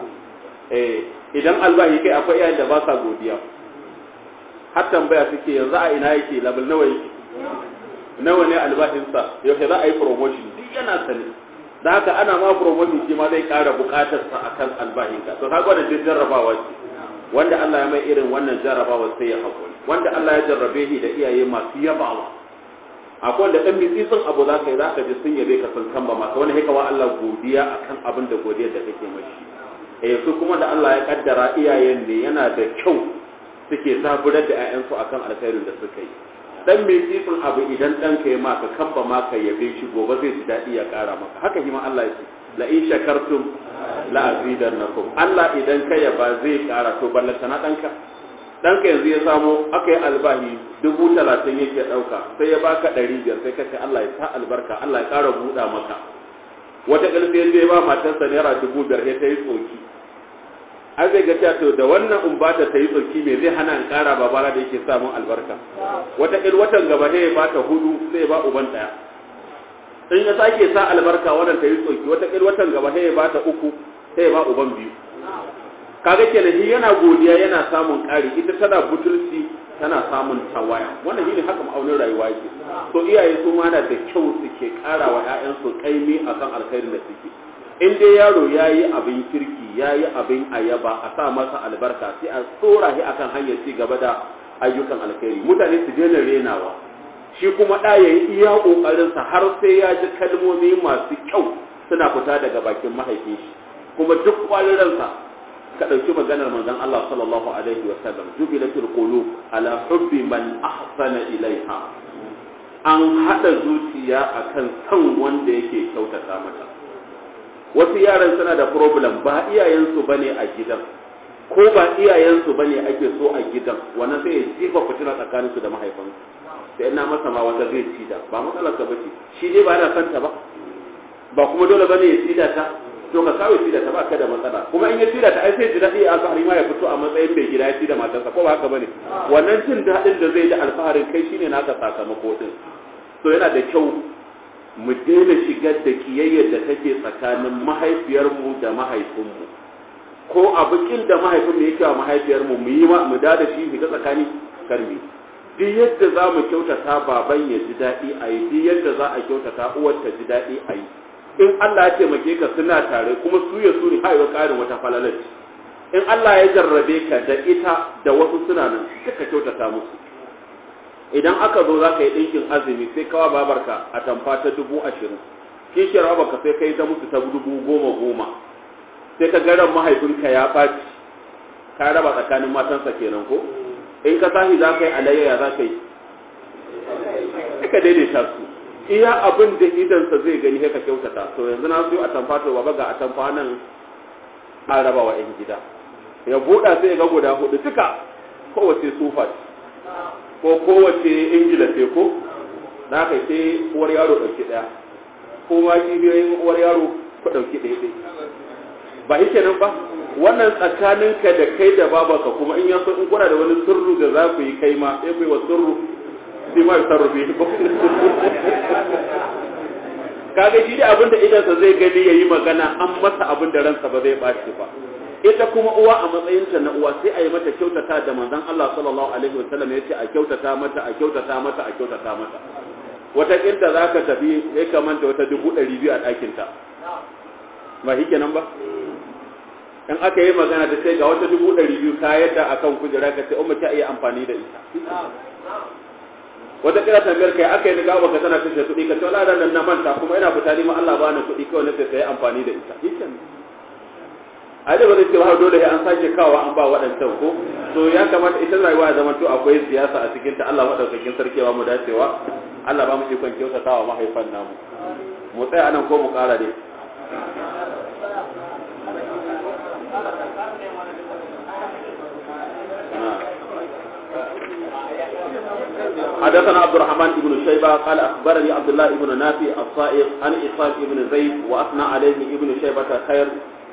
eh idan albahi kai akwai yayin da ba sa godiya har tambaya suke yanzu a ina yake level nawa yake nawa ne albashin sa yaushe za a yi promotion duk yana sani da haka ana ma promotion shi ma zai kara bukatar sa akan albahin ka to kaga wannan jarrabawa ce wanda Allah ya mai irin wannan jarrabawa sai ya hakuri wanda Allah ya jarrabe shi da iyaye masu yabawa akwai wanda dan mitsi sun abu zaka yi zaka ji sun yabe ka sun kamba maka wani haka wa Allah godiya akan abin da godiyar da kake mashi eh su kuma da Allah ya kaddara iyayen ne yana da kyau suke zaburar da ƴaƴansu akan alkhairin da suka yi dan mitsi sun abu idan dan ka yi maka kamba maka yabe shi gobe zai ji dadi ya kara maka haka shi ma Allah ya ce la in shakartum la azidannakum Allah idan ka yaba zai kara to ballanta na danka danka yanzu ya samo aka yi albahi dubu talatin yake ɗauka sai ya baka ɗari biyar sai kace Allah ya sa albarka Allah ya ƙara buɗa maka wata ƙarfi yanzu ya ba matarsa naira dubu biyar sai ta yi tsoki an zai ga to da wannan in ba ta ta yi tsoki me zai hana in ƙara babana da yake samun albarka wata ƙil watan gaba sai ya ba ta hudu sai ya ba uban ɗaya in ya sake sa albarka wannan ta yi tsoki wata ƙil watan gaba sai ya ba ta uku sai ya ba uban biyu kaga kenan shi yana godiya yana samun ƙari ita tana butulci tana samun tawaya wannan shine haka ma'aunin rayuwa yake to iyaye su ma na da kyau suke ƙara wa ƴaƴansu kaimi akan alkhairin da suke in dai yaro yayi abin kirki yayi abin ayaba a sa masa albarka sai a tsora shi akan hanyar ci gaba da ayyukan alkhairi mutane su daina renawa shi kuma ɗa yayi iya ƙoƙarinsa har sai ya ji kalmomi masu kyau suna fita daga bakin mahaifin shi kuma duk kwaliransa ka ɗauki maganar manzon Allah sallallahu alaihi wa sallam jubilatul qulub ala hubbi man ahsana ilaiha an hada zuciya akan san wanda yake kyautata mata wasu yaran suna da problem ba iyayensu bane a gidan ko ba iyayensu bane ake so a gidan wannan sai ya jefa fitina tsakaninsu da mahaifansu sai ina masa ma wata zai ci da ba matsalar ka bace shi dai ba yana son ta ba ba kuma dole bane ya ci da ta to ka kawai ci da ta ba ka da matsala kuma in ya ci da ta ai sai ji daɗi alfahari ma ya fito a matsayin mai gida ya ci da matarsa ko ba haka bane wannan jin daɗin da zai da alfaharin kai shine naka sakamako din to yana da kyau mu daina shigar da kiyayyar da take tsakanin mahaifiyarmu da mahaifinmu ko abikin da mahaifinmu yake wa mahaifiyarmu mu yi mu da da shi shiga tsakani karmi duk yadda za mu kyautata baban ya ji daɗi a yi duk yadda za a kyautata uwar ta ji daɗi a yi in Allah ya taimake ka suna tare kuma su ya su ne haiwa ƙarin wata falalar in Allah ya jarrabe ka da ita da wasu suna nan suka kyautata musu idan aka zo za ka yi ɗinkin azumi sai kawa babarka a tamfa ta dubu ashirin kishiyar babarka sai kai ta musu ta dubu goma goma sai ka garan mahaifinka ya ɓaci ka raba tsakanin matansa kenan ko in ka tashi za ka yi alayya za ka yi ka daidaita su iya abin da idansa zai gani sai ka kyautata to yanzu na siyo a tamfa to baba ga a tamfa nan an raba wa 'yan gida ya buɗa sai ya ga guda hudu duka kowace sufa ko kowace ingila ce ko na kai sai uwar yaro ɗauki ɗaya ko ma kibiyoyin uwar yaro ku ɗauki ɗaya ɗaya ba shi kenan ba wannan tsakaninka da kai da babanka kuma in yaso in kuna da wani sirru da za ku yi kai ma sai ku yi wa sirru sai ma sarrufe ko kaga shi da abin da idansa zai gani yayi magana an masa abin da ransa ba zai ɓaci ba ita kuma uwa a matsayinta na uwa sai a yi mata kyautata da manzon Allah sallallahu alaihi wasallam ya ce a kyautata mata a kyautata mata a kyautata mata wata kinta za ka tafi ya kamanta wata dubu ɗari biyu a ɗakinta ba shi kenan ba in aka yi magana ta sai ga wata dubu ɗari biyu ka yadda a kan kujera ka ce umma ta iya amfani da ita wata kira tambayar kai aka yi daga baka tana kashe kuɗi ka ce wala nan na manta kuma ina fita ma Allah bani kuɗi kawai na sai ta yi amfani da ita shi kenan a da ba zai ce ba dole an sake kawo an ba waɗancan ko to ya kamata ita rayuwa ya zama to akwai siyasa a cikin ta Allah madaukakin sarki ba mu dacewa Allah ba mu ikon kyautatawa mahaifan namu mu tsaya anan ko mu ƙara ne حدثنا عبد الرحمن بن شيبة قال أخبرني عبد الله بن نافع الصائغ عن إسحاق بن زيد وأثنى عليه ابن شيبة خير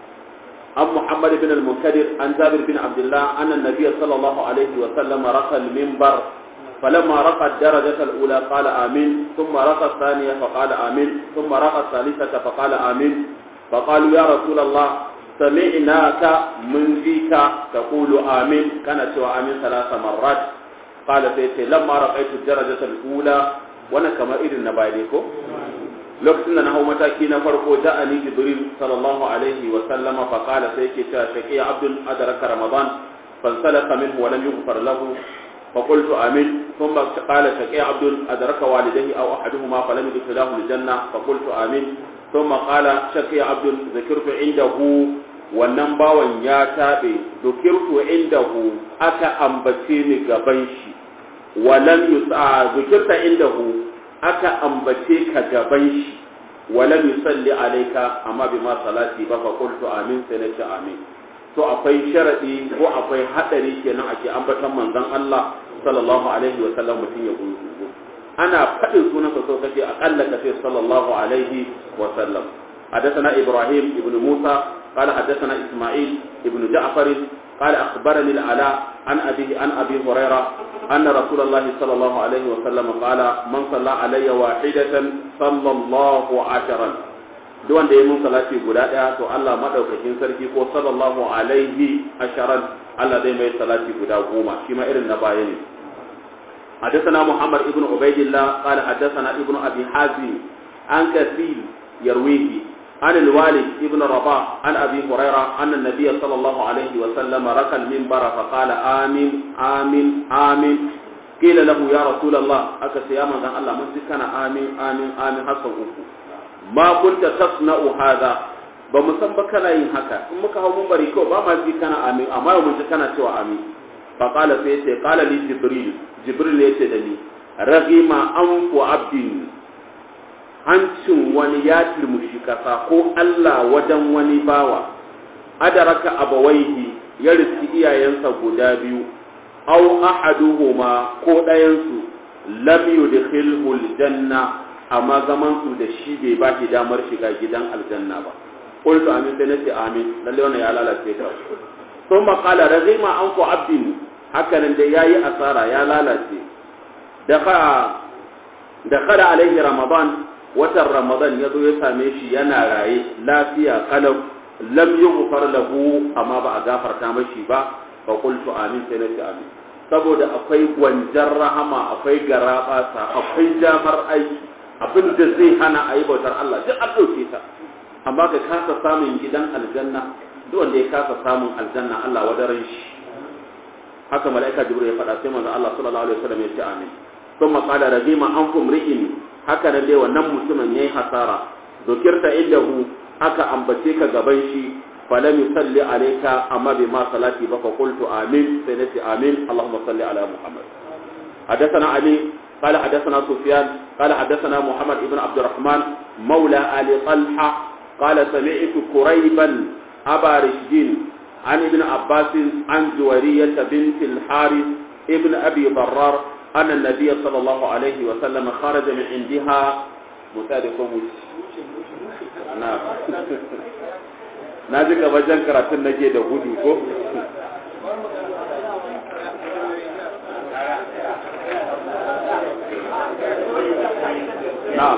عن محمد بن المنكدر عن جابر بن عبد الله أن النبي صلى الله عليه وسلم رقى المنبر فلما رقى الدرجة الأولى قال آمين ثم رقى الثانية فقال آمين ثم رقى الثالثة فقال آمين فقالوا يا رسول الله سمعناك من ذيك تقول آمين كانت سوى آمين ثلاث مرات قال سيتي لما رقيت الدرجة الأولى وانا كما إذن نبايليكو lokacin da na hau mataki na farko da ali jibril sallallahu alaihi wa sallama fa qala sai yake cewa shaqi abdul adraka ramadan fansalaka minhu wa lam yughfar lahu fa qultu amin thumma qala shaqi abdul adraka walidayhi aw ahaduhuma fa lam yudkhilahu aljanna fa qultu amin thumma qala shaqi abdul dhakirtu indahu wannan bawan ya tabe dhukirtu indahu aka ambace ni gaban shi wa lam yusa dhukirta indahu aka ambace ka gaban shi walam yusalli alayka amma bima salati ba fa qultu amin sai na ce amin to akwai sharadi ko akwai hadari kenan ake ambatan manzon Allah sallallahu alaihi wa sallam mutun ya gudu ana fadin sunan sa so kace akalla kace sallallahu alaihi wa sallam حدثنا إبراهيم ابن موسى قال حدثنا إسماعيل ابن جعفر قال أخبرني العلاء عن أبيه عن أبي هريرة أن رسول الله صلى الله عليه وسلم قال من صلى علي واحدة صلى الله عشرا duk wanda ya mun salati guda ɗaya to Allah madaukakin sarki ko sallallahu alaihi asharan Allah zai mai salati guda goma shi ma irin na baya ne حدثنا محمد ابن عبيد الله قال حدثنا ابن ابي حازم عن كثير يرويه عن الوالد ابن رباح عن ابي هريره ان النبي صلى الله عليه وسلم ركى المنبر فقال امين امين امين قيل له يا رسول الله اكس يا من الله من كان امين امين امين حسن ما كنت تصنع هذا ba mu san ba kana yin haka in muka hau mun bari kawai ba ma ji kana amin amma mun ji kana cewa amin fa qala sai yace qala li jibril jibril yace da ni ragima anfu abdin hancin wani ya turmushi kasa ko Allah wajen wani bawa adaraka abawaihi ya riski iyayensa guda biyu aw ahaduhuma ko ɗayansu lam yudkhilhu aljanna amma zaman su da shi bai ba shi damar shiga gidan aljanna ba qultu amin sai nace amin lalle wannan ya lalace ta thumma qala razima anku abdin haka nan da yayi asara ya lalace da fa da kada alaihi ramadan watan ramadan yazo ya same shi yana raye lafiya kalau lam yughfar lahu amma ba a gafarta mashi ba fa qultu amin sai nace amin saboda akwai gwanjar rahama akwai garabasa akwai jamar aiki abin da zai hana a yi bautar Allah duk an ɗauke ta amma ka kasa samun gidan aljanna duk wanda ya kasa samun aljanna Allah wadaran shi haka mala'ika jibril ya faɗa sai manzo Allah sallallahu alaihi wasallam ya ce amin thumma qala rajima ankum ri'in haka nan dai wannan mutumin yayi hasara dokirta indahu aka ambace ka gaban shi falam yusalli alayka amma bima salati ba fa qultu amin sai nace amin allahumma salli ala muhammad حدثنا علي قال حدثنا سفيان قال حدثنا محمد بن عبد الرحمن مولى آل طلحة قال سمعت كريبا أبا رشدين عن ابن عباس عن جويرية بنت الحارث ابن أبي ضرار أن النبي صلى الله عليه وسلم خرج من عندها متادكم نعم na ji wajen karatun nake da gudu ko na'am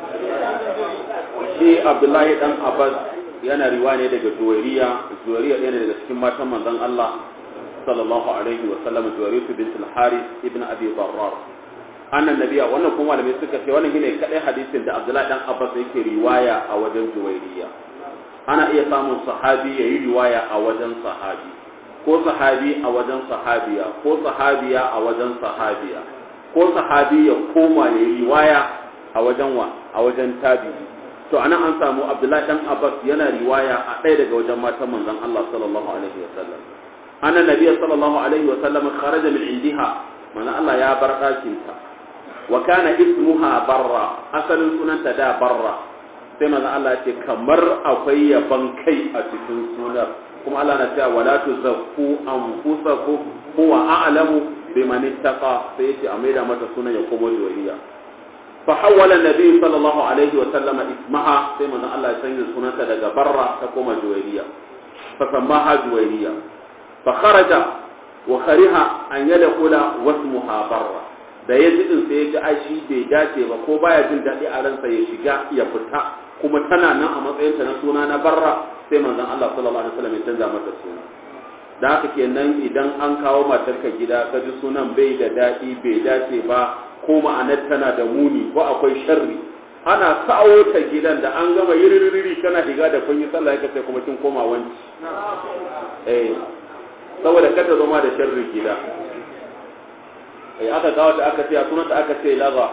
shi abdullahi dan abbas yana riwa ne daga juwairiya juwairiya ɗaya ne daga cikin matan manzon Allah sallallahu alaihi wa sallam juwairiyatu bint al-harith ibn abi darrar annan nabiya wannan kuma malamai suka ce wannan shine kadai hadisin da abdullahi dan abbas yake riwaya a wajen juwairiya ana iya samun sahabi yayi riwaya a wajen sahabi ko sahabi a wajen sahabiya ko sahabiya a wajen sahabiya ko sahabi ya koma ya riwaya a wajen wa a wajen tabi'i to anan an samu abdullahi dan abbas yana riwaya a ɗaya daga wajen matan manzon Allah sallallahu alaihi wa sallam anna nabiyyi sallallahu alaihi wa sallam kharaja min indiha mana Allah ya bar ɗakin ta wa kana ismuha barra asalin sunanta da barra sai manzon Allah ce kamar akwai yaban kai a cikin sunar kuma Allah na cewa wala tuzakku anfusakum huwa a'lamu biman ittaqa sai yace a maida mata sunan ya komo juwariya فحول النبي صلى الله عليه وسلم اسمها كما ان الله يسمي سنتها daga barra ta koma juwayriya فسماها جويرية فخرج وخرها أن يدخل واسمها برا da ya ji din sai ya ji ai shi bai dace ba ko baya jin daɗi a ransa ya shiga ya fita kuma tana nan a matsayinta na suna na barra sai manzon Allah sallallahu alaihi wasallam ya canza mata suna da haka kenan idan an kawo matarka gida ka ji sunan bai da daɗi bai dace ba ko ma'anar tana da muni ko akwai sharri ana kawo ta gidan da an gama yiririri kana shiga da kun yi sallah ka sai kuma kin koma wanci eh saboda kada zama da sharri gida eh aka kawo ta aka ce sunan ta aka ce laba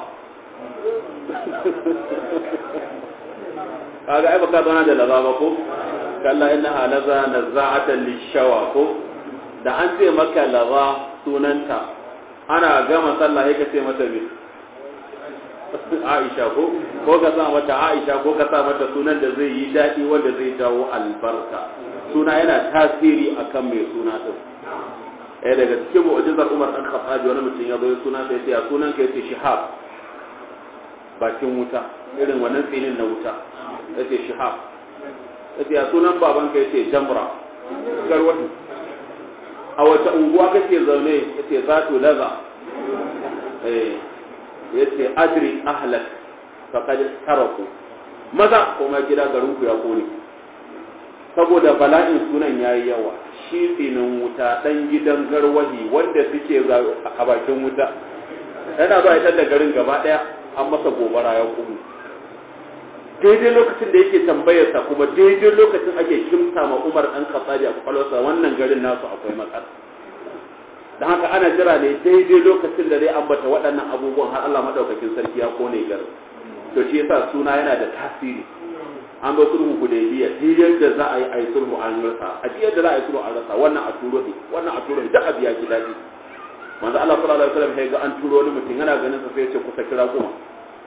kaga ai baka zauna da laba ba ko kalla innaha laza nazza'atan lishawa ko da an ce maka laba sunanta ana gama sallah ya kace mata me Aisha ko ko ka sa mata Aisha ko ka sa mata sunan da zai yi dadi wanda zai jawo albarka suna yana tasiri akan mai suna din eh daga cikin mu'jizar Umar dan Khattab wani mutum ya zo suna sai ya sunan ka yace shihab bakin wuta irin wannan tsinin na wuta yace shihab yace ya sunan baban ka yace jamra garwatu a wata unguwa kake zaune yace zatu laza eh yace adri ahlak faqad taraku maza kuma gida garin ku ya kone saboda bala'in sunan yayi yawa shi tsinin wuta dan gidan garwahi wanda suke a bakin wuta yana zuwa ita da garin gaba daya an masa gobara ya kuma daidai lokacin da yake tambayarsa kuma daidai lokacin ake kimta ma umar ɗan kasaji a kwakwalwarsa wannan garin nasu akwai matsala don haka ana jira ne daidai lokacin da zai ambata waɗannan abubuwan har Allah madaukakin sarki ya kone garin to shi yasa suna yana da tasiri an ba sulhu hudaybiya duk yadda za a yi a yi sulhu an rasa a duk yadda za a yi sulhu an rasa wannan a turo ne wannan a turo ne duk abu ya ji daɗi manzo Allah sallallahu alaihi wasallam ya ga an turo wani mutum yana ganin sa sai ya ce kusa kira kuma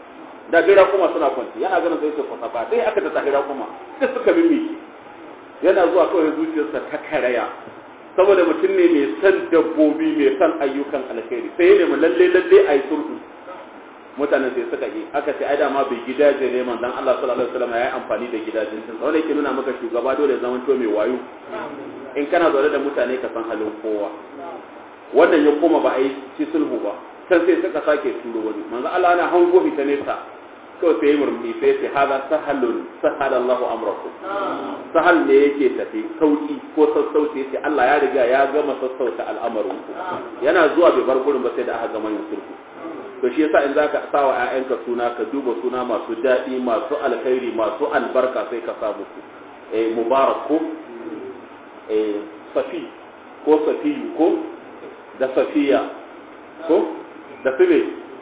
da bira kuma suna kwanci yana ganin sai ce kwasa ba sai aka ta tahira kuma sai suka mimiki yana zuwa kawai zuciyarsa ta karaya saboda mutum ne mai san dabbobi mai san ayyukan alkhairi sai ya nemi lalle lalle a yi sulhu mutanen sai suka yi aka ce ai dama bai gidaje ne manzon Allah sallallahu alaihi wasallam ya yi amfani da gidajen sun wanda yake nuna maka shugaba dole zaman to mai wayo in kana zaune da mutane ka san halin kowa wannan ya koma ba a yi ci sulhu ba can sai suka sake turo wani manzon Allah ana hango ta nesa kawai sai murmi sai ce hada sahalun sahala Allahu amrakum sahal ne yake tafi sauki ko sassauci yace Allah ya riga ya gama sassauta al'amarin ku yana zuwa bai bar gurin ba sai da aka gama yin sulhu to shi yasa in zaka sa wa ƴaƴanka suna ka duba suna masu daɗi masu alkhairi masu albarka sai ka sa musu eh mubarak ko eh safi ko safiyu ko da safiya ko da sibe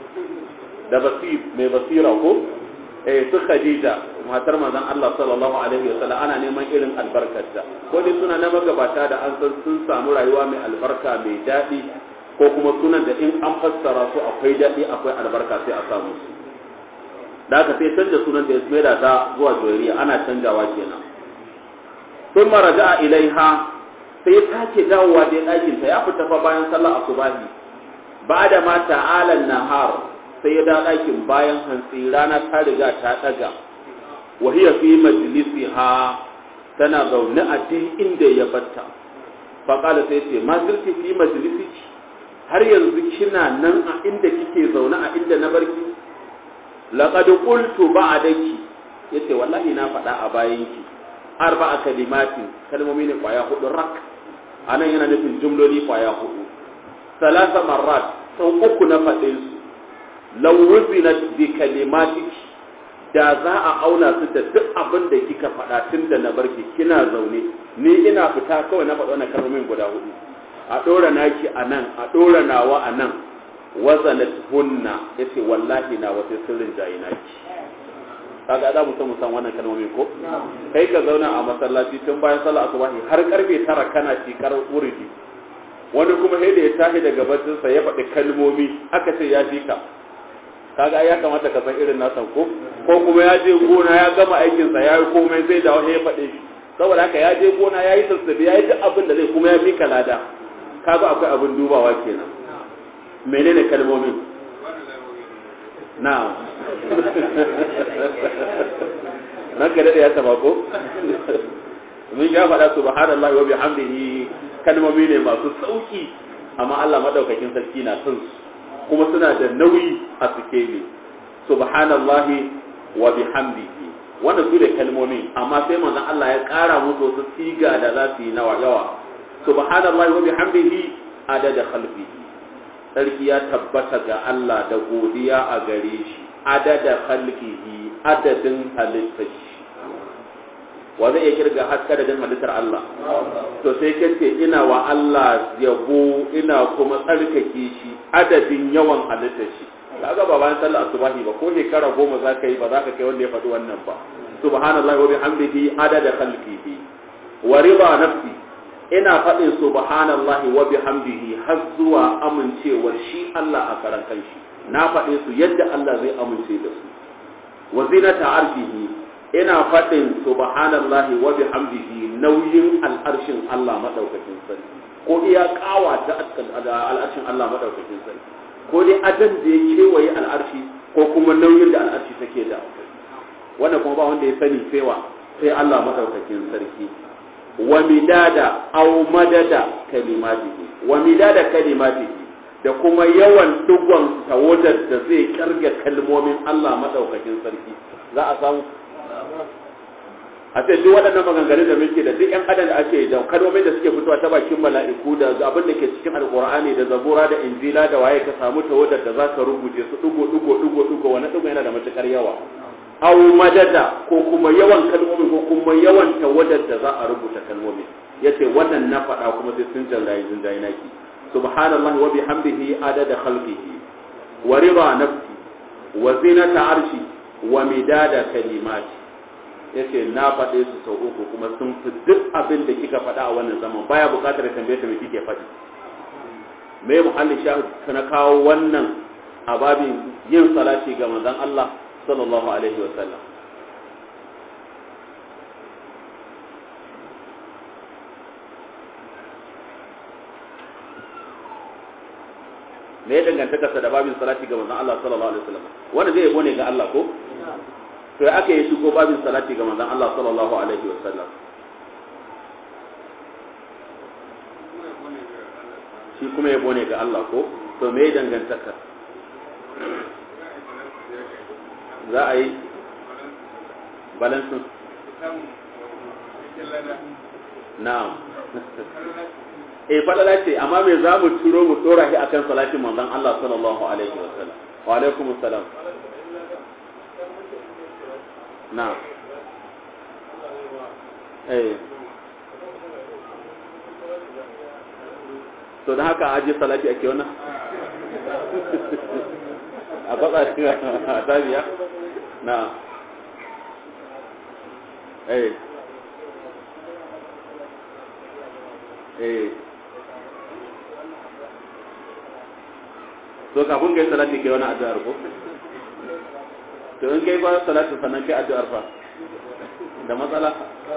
da basir mai basira ko eh su khadija matar manzon Allah sallallahu alaihi wa sallam ana neman irin albarkarta ko dai suna na magabata da an san sun samu rayuwa mai albarka mai daɗi ko kuma sunan da in an fassara su akwai daɗi akwai albarka sai a samu su da haka sai canza sunan da ya maida ta zuwa joyariya ana canjawa kenan sun maraja a ilaiha sai ya sake dawowa da ɗakinta ya fita fa bayan sallar asubahi ba da ma ta'alan nahar sai ya da ɗakin bayan hantsi rana ta riga ta ɗaga wahiya fi majlisiha tana zaune a duk inda ya batta faƙala sai ce ma zirki fi majlisiki har yanzu kina nan a inda kike zaune a inda na barki laqad qultu ba'daki yace wallahi na faɗa a bayanki arba'a kalimatin kalmomi ne kwaya hudu rak anan yana nufin jumloli kwaya hudu salasa marrat sau uku na faɗe su law wuzinat bi kalimatiki da za a auna su da duk abin da kika faɗa tun da na barki kina zaune ni ina fita kawai na faɗa wannan kalmomin guda hudu a ɗora naki a nan a ɗora nawa a nan wazanat hunna yace wallahi na wata sirrin jayi naki kaga za mu san mu san wannan kalmomin ko kai ka zauna a masallaci tun bayan sallah asubahi har karfe tara kana cikar wuridi wani kuma sai da ya tashi daga baccinsa ya faɗi kalmomi aka ce ya fi ka kaga ya kamata ka san irin nasan ko ko kuma ya je gona ya gama aikinsa ya yi komai zai dawo ya faɗe shi saboda haka ya je gona ya yi sassabe ya yi duk abin da zai kuma ya fi lada kaga akwai abin dubawa kenan menene kalmomin na'am nan ka dade ya taba ko mun ya faɗa subhanallahi wa bihamdihi kalmomi ne masu sauki amma Allah madaukakin sarki na son su kuma suna da nauyi a sikeli subhanallahi wa bihamdihi wannan su da kalmomi amma sai manzon Allah ya ƙara musu wasu siga da za su yi nawa yawa subhanallahi wa bihamdihi adada khalqihi sarki ya tabbata ga Allah da godiya a gare shi adada khalqihi adadin halittar shi wa zai iya kirga haska da halittar Allah to sai kace ina wa Allah yabo ina kuma tsarkake shi adadin yawan halittar shi kaga ba bayan sallar asubahi ba ko shekara goma za ka yi ba za ka kai wanda ya faɗi wannan ba subhanallahi wa bihamdihi adada khalqihi wa riba nafsi ina faɗin subhanallahi wa bihamdihi har zuwa amincewar shi Allah a karan kanshi na faɗe su yadda Allah zai amince da su wa zinata arshihi ina faɗin subhanallahi wa bihamdihi nauyin al'arshin Allah madaukakin sarki ko iya kawa ta al'arshin Allah madaukakin sarki ko dai adan da ya kewaye al'arshi ko kuma nauyin da al'arshi take da wannan kuma ba wanda ya sani cewa sai Allah madaukakin sarki wa midada aw madada kalimatihi wa midada kalimatihi da kuma yawan dugon tawadar da zai karga kalmomin Allah madaukakin sarki za a samu a ce duk waɗannan maganganun da muke da duk ƴan adam da ake da kalmomin da suke fitowa ta bakin mala'iku da abin da ke cikin alqur'ani da zabura da injila da waye ka samu tawadar da za ka rubuce su dugo dugo dugo dugo wani dugo yana da matukar yawa aw madada ko kuma yawan kalmomin ko kuma yawan tawadar da za a rubuta kalmomin yace wannan na faɗa kuma sai sun jallayi sun jayi naki subhanallahi wa bihamdihi adada khalqihi wa rida nafsi wa zinata arshi wa midada kalimati yace na faɗe su sau uku kuma sun fi duk abin da kika faɗa a wannan zaman baya buƙatar tambaye ta me kike faɗi me muhallin shahid na kawo wannan a babin yin salati ga manzon Allah sallallahu alaihi wa sallam me ya dangantaka sa da babin salati ga manzon Allah sallallahu alaihi wasallam wanda zai yabo ne ga Allah ko to ya aka yi shigo babin salati ga manzon Allah sallallahu alaihi wasallam shi kuma yabo ne ga Allah ko to me ya dangantaka za a yi balansin na'am eh falala ce amma me za mu turo mu dora shi akan salatin manzon Allah sallallahu alaihi wa sallam wa alaikum assalam na'am eh to da haka aje salati ake wannan a kwatsa shi a tabiya na eh eh to kafin kai salati kai wani addu'ar ko to in kai ba salati sannan kai addu'ar fa da matsala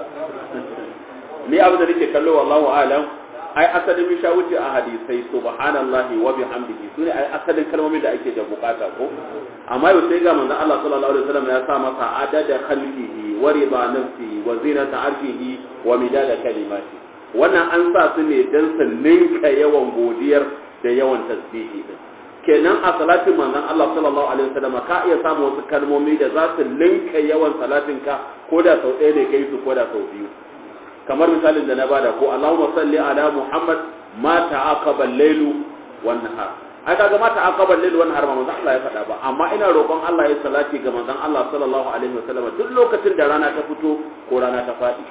ni abu da nake kallo wallahu alam ai asalin min wuce a hadisai subhanallahi wa bihamdihi sune ai asalin kalmomin da ake da bukata ko amma yau sai ga manzon Allah sallallahu alaihi wasallam ya sa masa adada khalqihi wa rida nafsihi wa zinata arshihi wa midada kalimati wannan an sa su ne dan su ninka yawan godiyar da yawan tasbihi din kenan a salatin manzon Allah sallallahu alaihi wasallam ka iya samu wasu kalmomi da za su linka yawan salatin ka ko da sau ɗaya ne kai su ko da sau biyu kamar misalin da na bada ko Allahumma salli ala Muhammad ma ta'aqaba al-lailu wan nahar ai kaga ma ta'aqaba al-lailu wan nahar ba manzon Allah ya faɗa ba amma ina roƙon Allah ya salati ga manzon Allah sallallahu alaihi wasallam duk lokacin da rana ta fito ko rana ta faɗi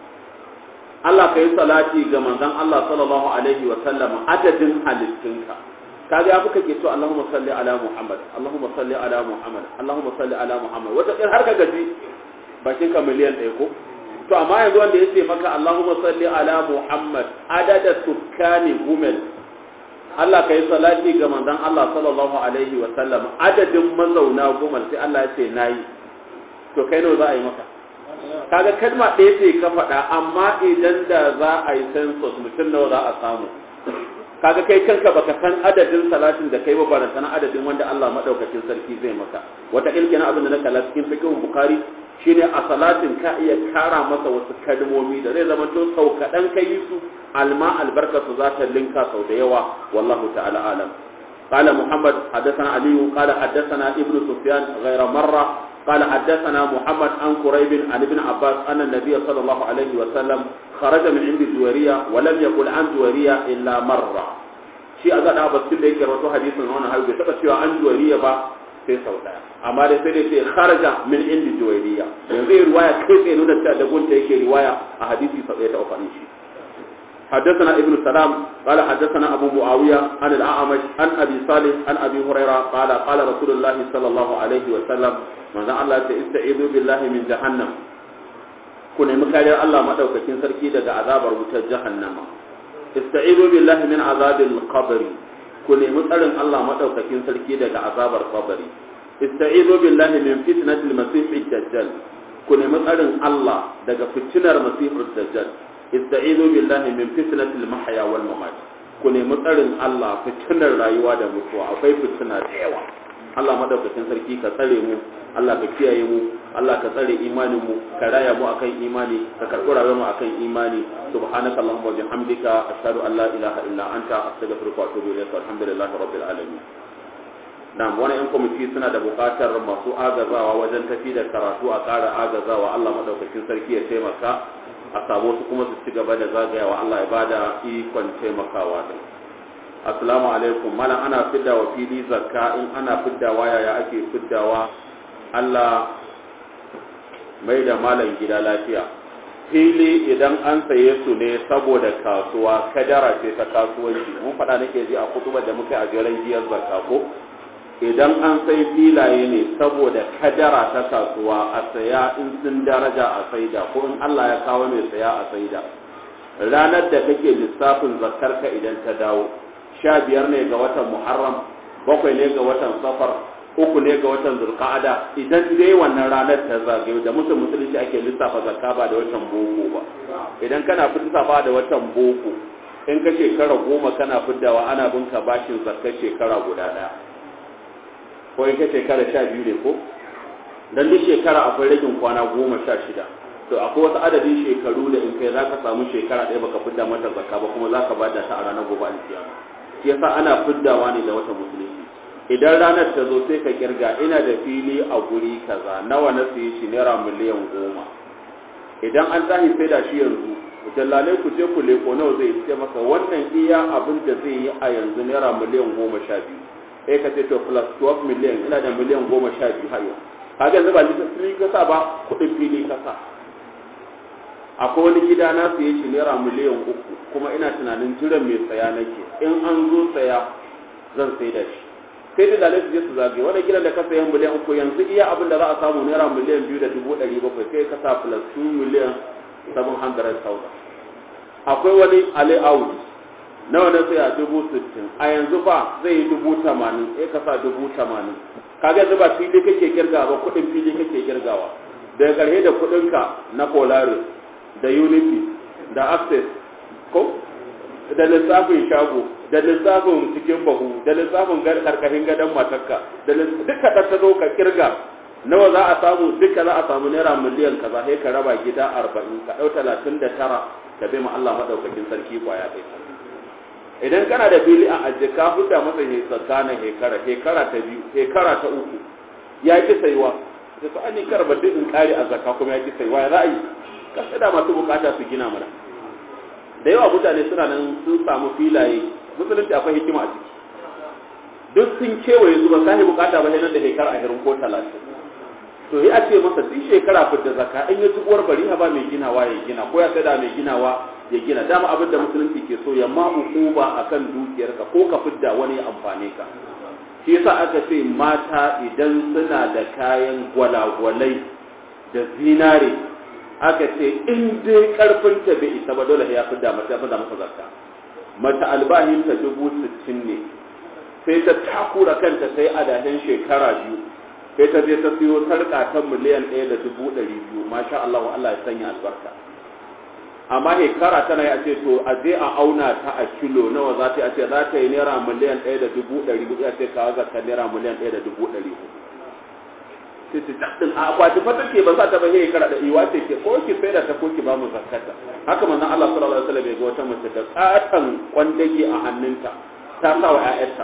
Allah ka yi salati ga manzon Allah sallallahu alaihi wasallam adadin halittunka kaga ya fuka ke to Allahumma salli ala Muhammad Allahumma salli ala Muhammad Allahumma salli ala Muhammad wata ɗin har ka gaji bakin ka miliyan ɗaya ko to amma yanzu wanda ya ce maka Allahumma salli ala Muhammad adada sukkani gumel Allah ka yi salati ga manzon Allah sallallahu alaihi wa sallam adadin mazauna gumel sai Allah ya ce nayi to kai nawa za a yi maka kaga kalma ɗaya ce ka faɗa amma idan da za a yi census mutum nawa za a samu kaga kai kanka baka san adadin salatin da kai ba ba san adadin wanda Allah madaukakin sarki zai maka wata ilkina abin da na kalla cikin fiqhun bukhari shine a salatin ka iya kara masa wasu kalmomi da zai zama to sau kaɗan ka yi su alma albarka su za ta linka sau da yawa wallahu ta'ala alam قال محمد حدثنا علي قال حدثنا ابن سفيان غير مرة قال حدثنا محمد عن قريب عن ابن عباس أن النبي صلى الله عليه وسلم خرج من عند جويرية ولم يقل عن جويرية إلا مرة شيء أزاد أبا سيدة يكرر حديث هنا هاي بسبب شيء عن جويرية با sai sau daya amma da sai dai ce kharaja min indi juwayriya yanzu riwaya kai tsaye nuna ta da gunta yake riwaya a hadisi sau ɗaya ta ufanin shi حدثنا ابن سلام قال حدثنا أبو معاوية عن الأعمش عن أبي صالح عن أبي هريرة قال قال رسول الله صلى الله عليه وسلم من الله استعيذوا بالله من جهنم كن مكالي الله ما دوكتين سركي دقى عذاب ربط جهنم استعيذوا بالله من عذاب القبر كن مكالي الله ما دوكتين سركي دقى عذاب القبر استعيذوا بالله من فتنة المسيح الدجال كن مكالي الله دقى فتنة المسيح الدجال istaizu billahi min fitnatil mahya wal mamat ku nemi tsarin Allah fitinar rayuwa da mutuwa akwai fitina da yawa Allah madaukakin sarki ka tsare mu Allah ka kiyaye mu Allah ka tsare imanin mu ka raya mu akan imani ka karɓi rayuwar mu akan imani subhanaka allahumma wa bihamdika ashhadu an la ilaha illa anta astaghfiruka wa atubu ilaik alhamdulillahi rabbil alamin Na'am wani yan kwamiti suna da buƙatar masu agazawa wajen tafi da karatu a ƙara agazawa Allah madaukakin sarki ya taimaka a samu su kuma su ci gaba da zagayawa Allah ya bada ikon taimakawa din assalamu alaikum malam ana fidda wa fili zakka in ana fiddawa yaya ake fiddawa Allah mai da malam gida lafiya fili idan an saye su ne saboda kasuwa kadara ce ta kasuwanci mun faɗa nake ji a kutubar da muka a jeren giyar zakka ko idan an sai filaye ne saboda kadara ta kasuwa a saya in sun daraja a saida ko in Allah ya kawo mai saya a saida ranar da kake lissafin zakarka idan ta dawo sha biyar ne ga watan muharram bakwai ne ga watan safar uku ne ga watan zulqa'ada idan dai wannan ranar ta zagayo da mutum musulunci ake lissafa zakka ba da watan boko ba idan kana lissafa da watan boko in ka shekara goma kana fiddawa ana bin ka bashin zakkar shekara guda ɗaya ko in ka shekara sha biyu ne ko dan duk shekara akwai ragin kwana goma sha shida to akwai wasu adadin shekaru da in kai zaka samu shekara ɗaya baka fidda mata zakka ba kuma zaka bada ta a ranar gobe alkiyama shi yasa ana fiddawa ne da wata musulunci idan ranar ta zo sai ka kirga ina da fili a guri kaza nawa na siye shi naira miliyan goma idan an tashi sai da shi yanzu dallalai ku je ku leko nawa zai ce maka wannan iya abin da zai yi a yanzu naira miliyan goma sha biyu sai ka ce to plus 12 miliyan ina da miliyan goma sha biyu har yau kaga yanzu ba lissafi ka sa ba kuɗin fili ka sa akwai wani gida na siye shi naira miliyan uku kuma ina tunanin jiran mai tsaya nake in an zo tsaya zan sai da shi sai da lalai su je su zagaye wani gidan da ka sayan miliyan uku yanzu iya abin da za a samu naira miliyan biyu da dubu ɗari bakwai sai ka sa plus 2 miliyan 700,000 akwai wani ali audi nawa na sai a dubu sittin a yanzu ba zai yi dubu tamanin sai ka sa dubu tamanin kaga yanzu ba fili kake kirgawa ba kuɗin fili kake kirgawa daga ƙarshe da kuɗinka na polaris da unity da access ko da lissafin shago da lissafin cikin bahu da lissafin karkashin gadon matarka da duka da ta zo ka kirga nawa za a samu duka za a samu naira miliyan kaza sai ka raba gida arba'in ka ɗau talatin da tara ka bai ma Allah maɗaukakin sarki kwaya kai idan kana da fili a ajiye ka fita masa tsakanin hekara hekara ta biyu hekara ta uku ya ki saiwa da su an yi karba duk in kare a zakka kuma ya ki saiwa ya za a yi kasa da masu bukata su gina mana da yawa mutane suna nan sun samu filaye musulunci akwai hikima a ciki duk sun kewaye su ba sai bukata ba nan da shekara ashirin ko talatin to yi a ce masa duk shekara fidda zakka in ya ci uwar bari ba mai ginawa ya gina ko ya da mai ginawa ya gina dama abin da musulunci ke so ya ma ukuba akan dukiyarka ko ka fidda wani ya amfane ka shi yasa aka ce mata idan suna da kayan gwalagwalai da zinare aka ce in dai karfinta bai isa ba dole ya fidda mata ya fidda masa zakka mata albahinta dubu sittin ne sai ta takura kanta sai adahin shekara biyu sai ta je ta siyo sarƙa ta miliyan ɗaya da dubu ɗari biyu masha Allah wa Allah ya sanya albarka amma shekara tana ya ce to a je a auna ta a kilo nawa za ta yi a ce za ta yi naira miliyan ɗaya da dubu ɗari hudu a ce kawo zakka naira miliyan ɗaya da dubu ɗari hudu sai ce taɗin a akwati fata ke ba za ta ba shekara da iwa ce ke ko ki sai da ta ko ki ba mu zakkata haka manzon Allah sallallahu alaihi wasallam ya ga wata mace da tsatan kwandage a hannunta ta sa wa ƴaƴarta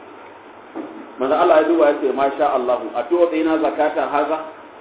manzon Allah ya duba ya ce masha Allah a to tsina zakata haza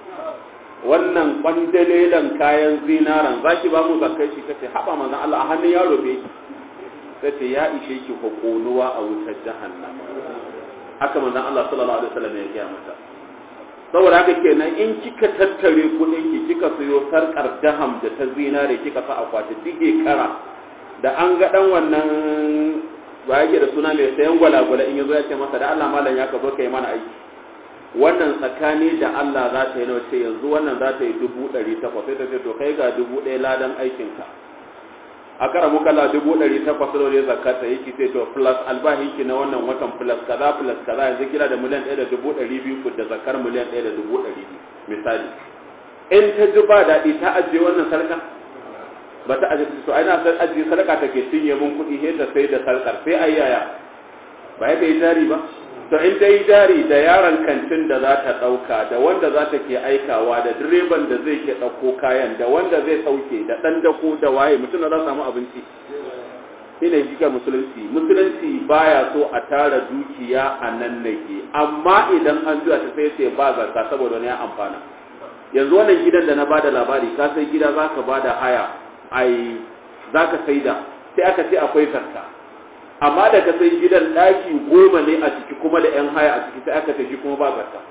wannan kwandalelan kayan zinaran za ki ba mu zakkai shi kace haba manzon Allah a hannun yaro be kace ya ishe ki hukunuwa a wutar jahannam haka manzon Allah sallallahu alaihi wasallam ya gaya mata saboda haka kenan in kika tattare kudin ki kika sayo sarkar daham da ta zinare kika sa akwati dige kara da an ga dan wannan ba yake da suna mai sayan gwalagwala in yazo ya ce masa da Allah malam ya ka zo kai mana aiki wannan tsakani da Allah za ta yi nawa ce yanzu wannan za ta yi dubu ɗari takwas sai ta ce to kai ga dubu ɗaya ladan aikinka a kara muka la dubu ɗari takwas da wani zakata yake sai to plus albahinki na wannan watan plus kaza plus kaza yanzu kira da miliyan ɗaya da dubu ɗari biyu da zakar miliyan ɗaya da dubu ɗari biyu misali in ta ji ba daɗi ta ajiye wannan sarka ba ta ajiye to ai na san ajiye sarka take cinye mun kuɗi sai ta sai da sarkar sai ai yaya ba ya yi jari ba to in ta yi jari da yaron kantin da za ta ɗauka da wanda za ta ke aikawa da direban da zai ke ɗauko kayan da wanda zai sauke da ɗan dako da waye mutum za samu abinci ina jika musulunci musulunci baya so a tara dukiya a nan nake amma idan an juya ta sai sai ba zarka saboda wani ya amfana yanzu wannan gidan da na bada labari ka sai gida za ka bada haya ai za ka sai da sai aka ce akwai zarka amma da ka sai gidan ɗaki goma ne a ciki kuma da 'yan haya a ciki sai aka tafi kuma ba zarta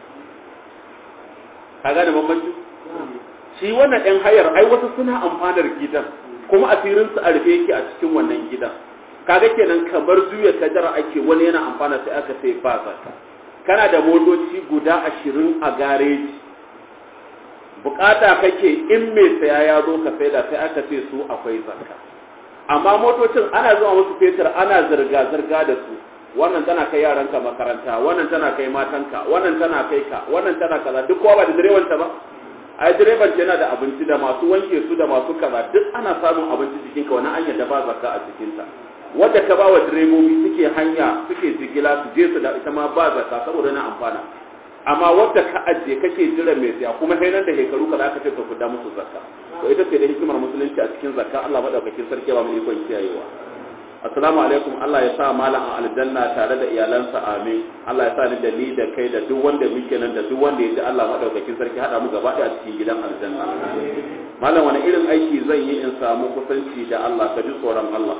ka gane bambanci shi wannan 'yan hayar ai wasu suna amfanar gidan kuma asirinsu a rufe yake a cikin wannan gidan kaga kenan kamar juya kadara ake wani yana amfana sai aka sai ba zarta kana da motoci guda ashirin a gareji bukata kake in mai saya ya zo ka saida sai aka ce su akwai zarka amma motocin ana zuwa musu fetur ana zirga-zirga da su wannan tana kai yaranka makaranta wannan tana kai matanka wannan tana kai ka wannan tana kaza duk kowa ba da direban ta ba ai direban yana da abinci da masu wanke su da masu kaza duk ana samun abinci cikin ka wani hanyar da ba zakka a cikin ta wanda ka ba wa direbobi suke hanya suke jigila su je su da ita ma ba zakka saboda na amfana amma wadda ka ajiye kake jira mai siya kuma sai nan da shekaru ka aka ce ka kuda musu zakka to ita ce da hikimar musulunci a cikin zakka Allah madaukakin sarki ba mu ikon kiyayewa assalamu alaikum Allah ya sa malam a aljanna tare da iyalansa amin Allah ya sa ni da ni da kai da duk wanda muke nan da duk wanda ya ji Allah madaukakin sarki hada mu gaba a cikin gidan aljanna malam wani irin aiki zan yi in samu kusanci da Allah ka ji tsoron Allah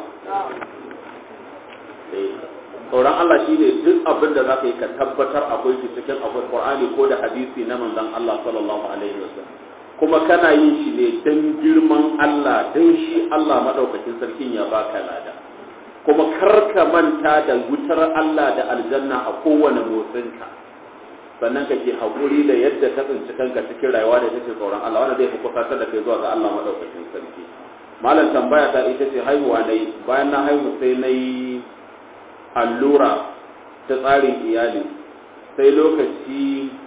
tsoron Allah shi ne duk abin da za ka yi ka tabbatar akwai shi cikin akwai Qur'ani ko da hadisi na manzon Allah sallallahu alaihi wasallam kuma kana yin shi ne dan girman Allah dan shi Allah madaukakin sarkin ya baka lada kuma kar ka manta da wutar Allah da aljanna a kowane motsinka sannan ka ke haƙuri da yadda ka tsinci kanka cikin rayuwa da take tsoron Allah wanda zai fi kusantar da kai zuwa ga Allah madaukakin sarki malam tambaya ta ita ce haihuwa na yi bayan na haihu sai na yi allura ta tsarin iyali sai lokaci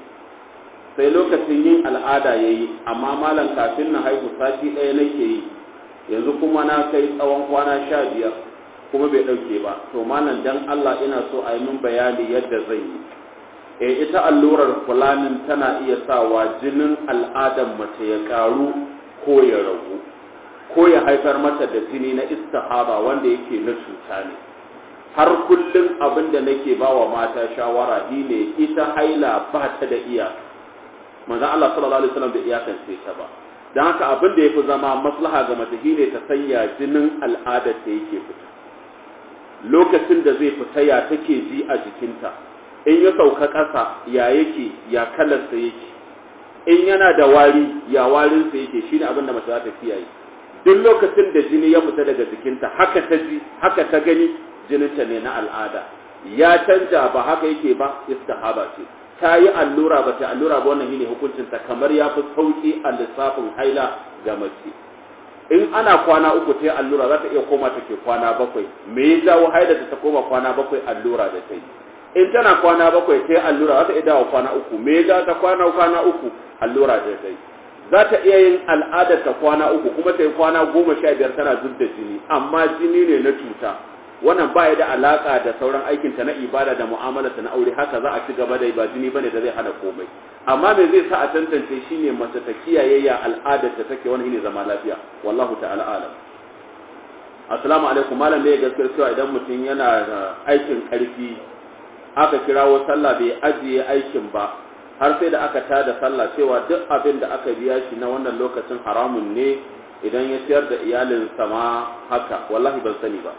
sai lokacin yin al'ada ya yi amma malam kafin na haihu sati ɗaya nake yi yanzu kuma na kai tsawon kwana sha biyar kuma bai ɗauke ba to malam dan Allah ina so a yi min bayani yadda zan yi e ita allurar fulanin tana iya sawa jinin al'adan mace ya ƙaru ko ya ragu ko ya haifar mata da jini na istihaba wanda yake na cuta ne har kullum abin da nake ba wa mata shawara shi ne ita haila ba ta da iyaka manzon Allah sallallahu alaihi wasallam da iyakance ta ba dan haka abin da yafi zama maslaha ga mace shi ne ta sanya jinin al'adar ta yake fita lokacin da zai fita ya take ji a jikinta in ya sauka ƙasa ya yake ya kalarsa yake in yana da wari ya warinsa yake shine abin da mace za ta kiyaye duk lokacin da jini ya fita daga jikinta haka ta ji haka ta gani jininta ne na al'ada ya canja ba haka yake ba istihaba ce ta yi allura ba ta allura ba wannan shine hukuncinta kamar ya fi sauki a lissafin haila ga mace in ana kwana uku ta yi allura za ta iya koma ta ke kwana bakwai me ya jawo haila ta koma kwana bakwai allura da ta yi in tana kwana bakwai ta yi allura za ta iya dawo kwana uku me ya jawo ta kwana kwana uku allura da ta yi za ta iya yin al'adar ta kwana uku kuma ta yi kwana goma sha biyar tana zub da jini amma jini ne na cuta wannan ba ya da alaka da sauran aikinta na ibada da mu'amalarta na aure haka za a ci gaba da ba jini bane da zai hana komai amma me zai sa a tantance shine mace ta kiyaye ya al'adar ta take wani ne zama lafiya wallahu ta'ala alam assalamu alaikum malam ne gaskiyar cewa idan mutum yana aikin karfi aka kirawo sallah bai ajiye aikin ba har sai da aka tada sallah cewa duk abin da aka biya shi na wannan lokacin haramun ne idan ya ciyar da iyalinsa ma haka wallahi ban sani ba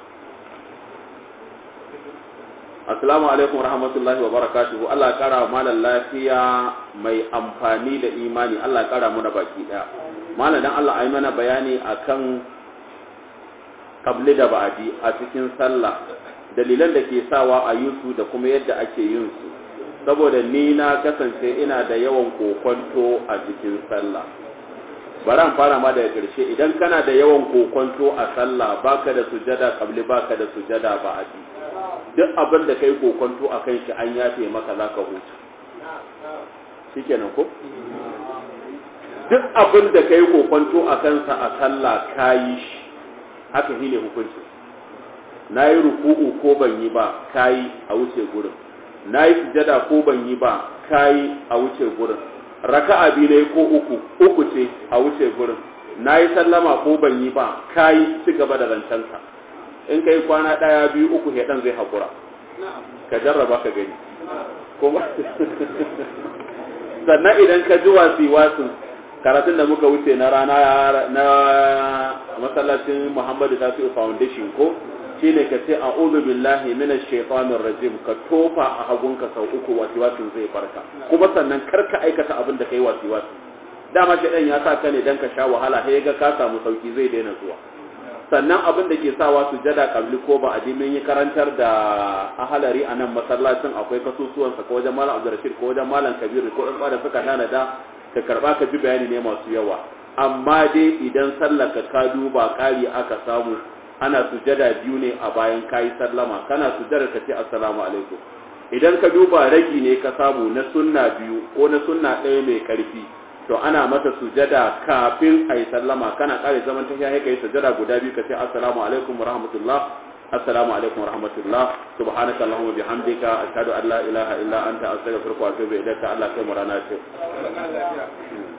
assalamu alaikum rahmatullahi wa barakatuhu Allah ya kara wa malam lafiya mai amfani da imani Allah ya kara mu da baki daya malam dan Allah ayi mana bayani akan kabli da ba'adi a cikin sallah dalilan da ke sawa a yusu da kuma yadda ake yin su saboda ni na kasance ina da yawan kokonto a cikin sallah bari an fara ma daga ƙarshe idan kana da yawan kokonto a sallah baka da sujada kabli baka da sujada ba'adi duk abin da kai kokonto a kan shi an yafe maka za ka huta shi kenan ko? duk abin da kai kokonto a kansa a sallah ka yi shi haka shi ne hukunci na yi ruku'u ko ban yi ba ka yi a wuce gurin na yi sujada ko ban yi ba ka yi a wuce gurin raka'a biyu ne ko uku uku ce a wuce gurin na yi sallama ko ban yi ba ka yi ci gaba da zancenka in kai kwana ɗaya biyu uku ɗan zai haƙura ka jarraba ka gani kuma sannan idan ka ji wasi wasu karatun da muka wuce na rana na masallacin muhammadu tafi'u foundation ko shi ne ka ce a billahi minash shaitanir rajim ka tofa a hagunka sau uku wasi wasu zai farka kuma sannan kar ka aikata abin da kai wasi wasu dama shaidan ya sa ka ne dan ka sha wahala sai ga ka samu sauki zai daina zuwa sannan abin da ke sawa su jada kabli ko ba a mun yi karantar da ahalari a nan masallacin akwai kasusuwansa ko wajen malam abdurrashid ko wajen malam kabiru ko ɗan da suka tanada ka karɓa ka ji bayani ne masu yawa amma dai idan sallar ka ka duba ƙari aka samu ana sujada biyu ne a bayan kayi sallama kana sujada ka ce assalamu alaikum idan ka duba ragi ne ka samu na sunna biyu ko na sunna ɗaya mai ƙarfi to ana mata sujada kafin a yi sallama kana ƙare zaman tafiya ka yi sujada guda biyu ka ce assalamu alaikum wa rahmatullah assalamu alaikum wa rahmatullah subhanaka allahumma bihamdika ashhadu an la ilaha illa anta astaghfiruka wa atubu ilaika Allah kai mu rana ce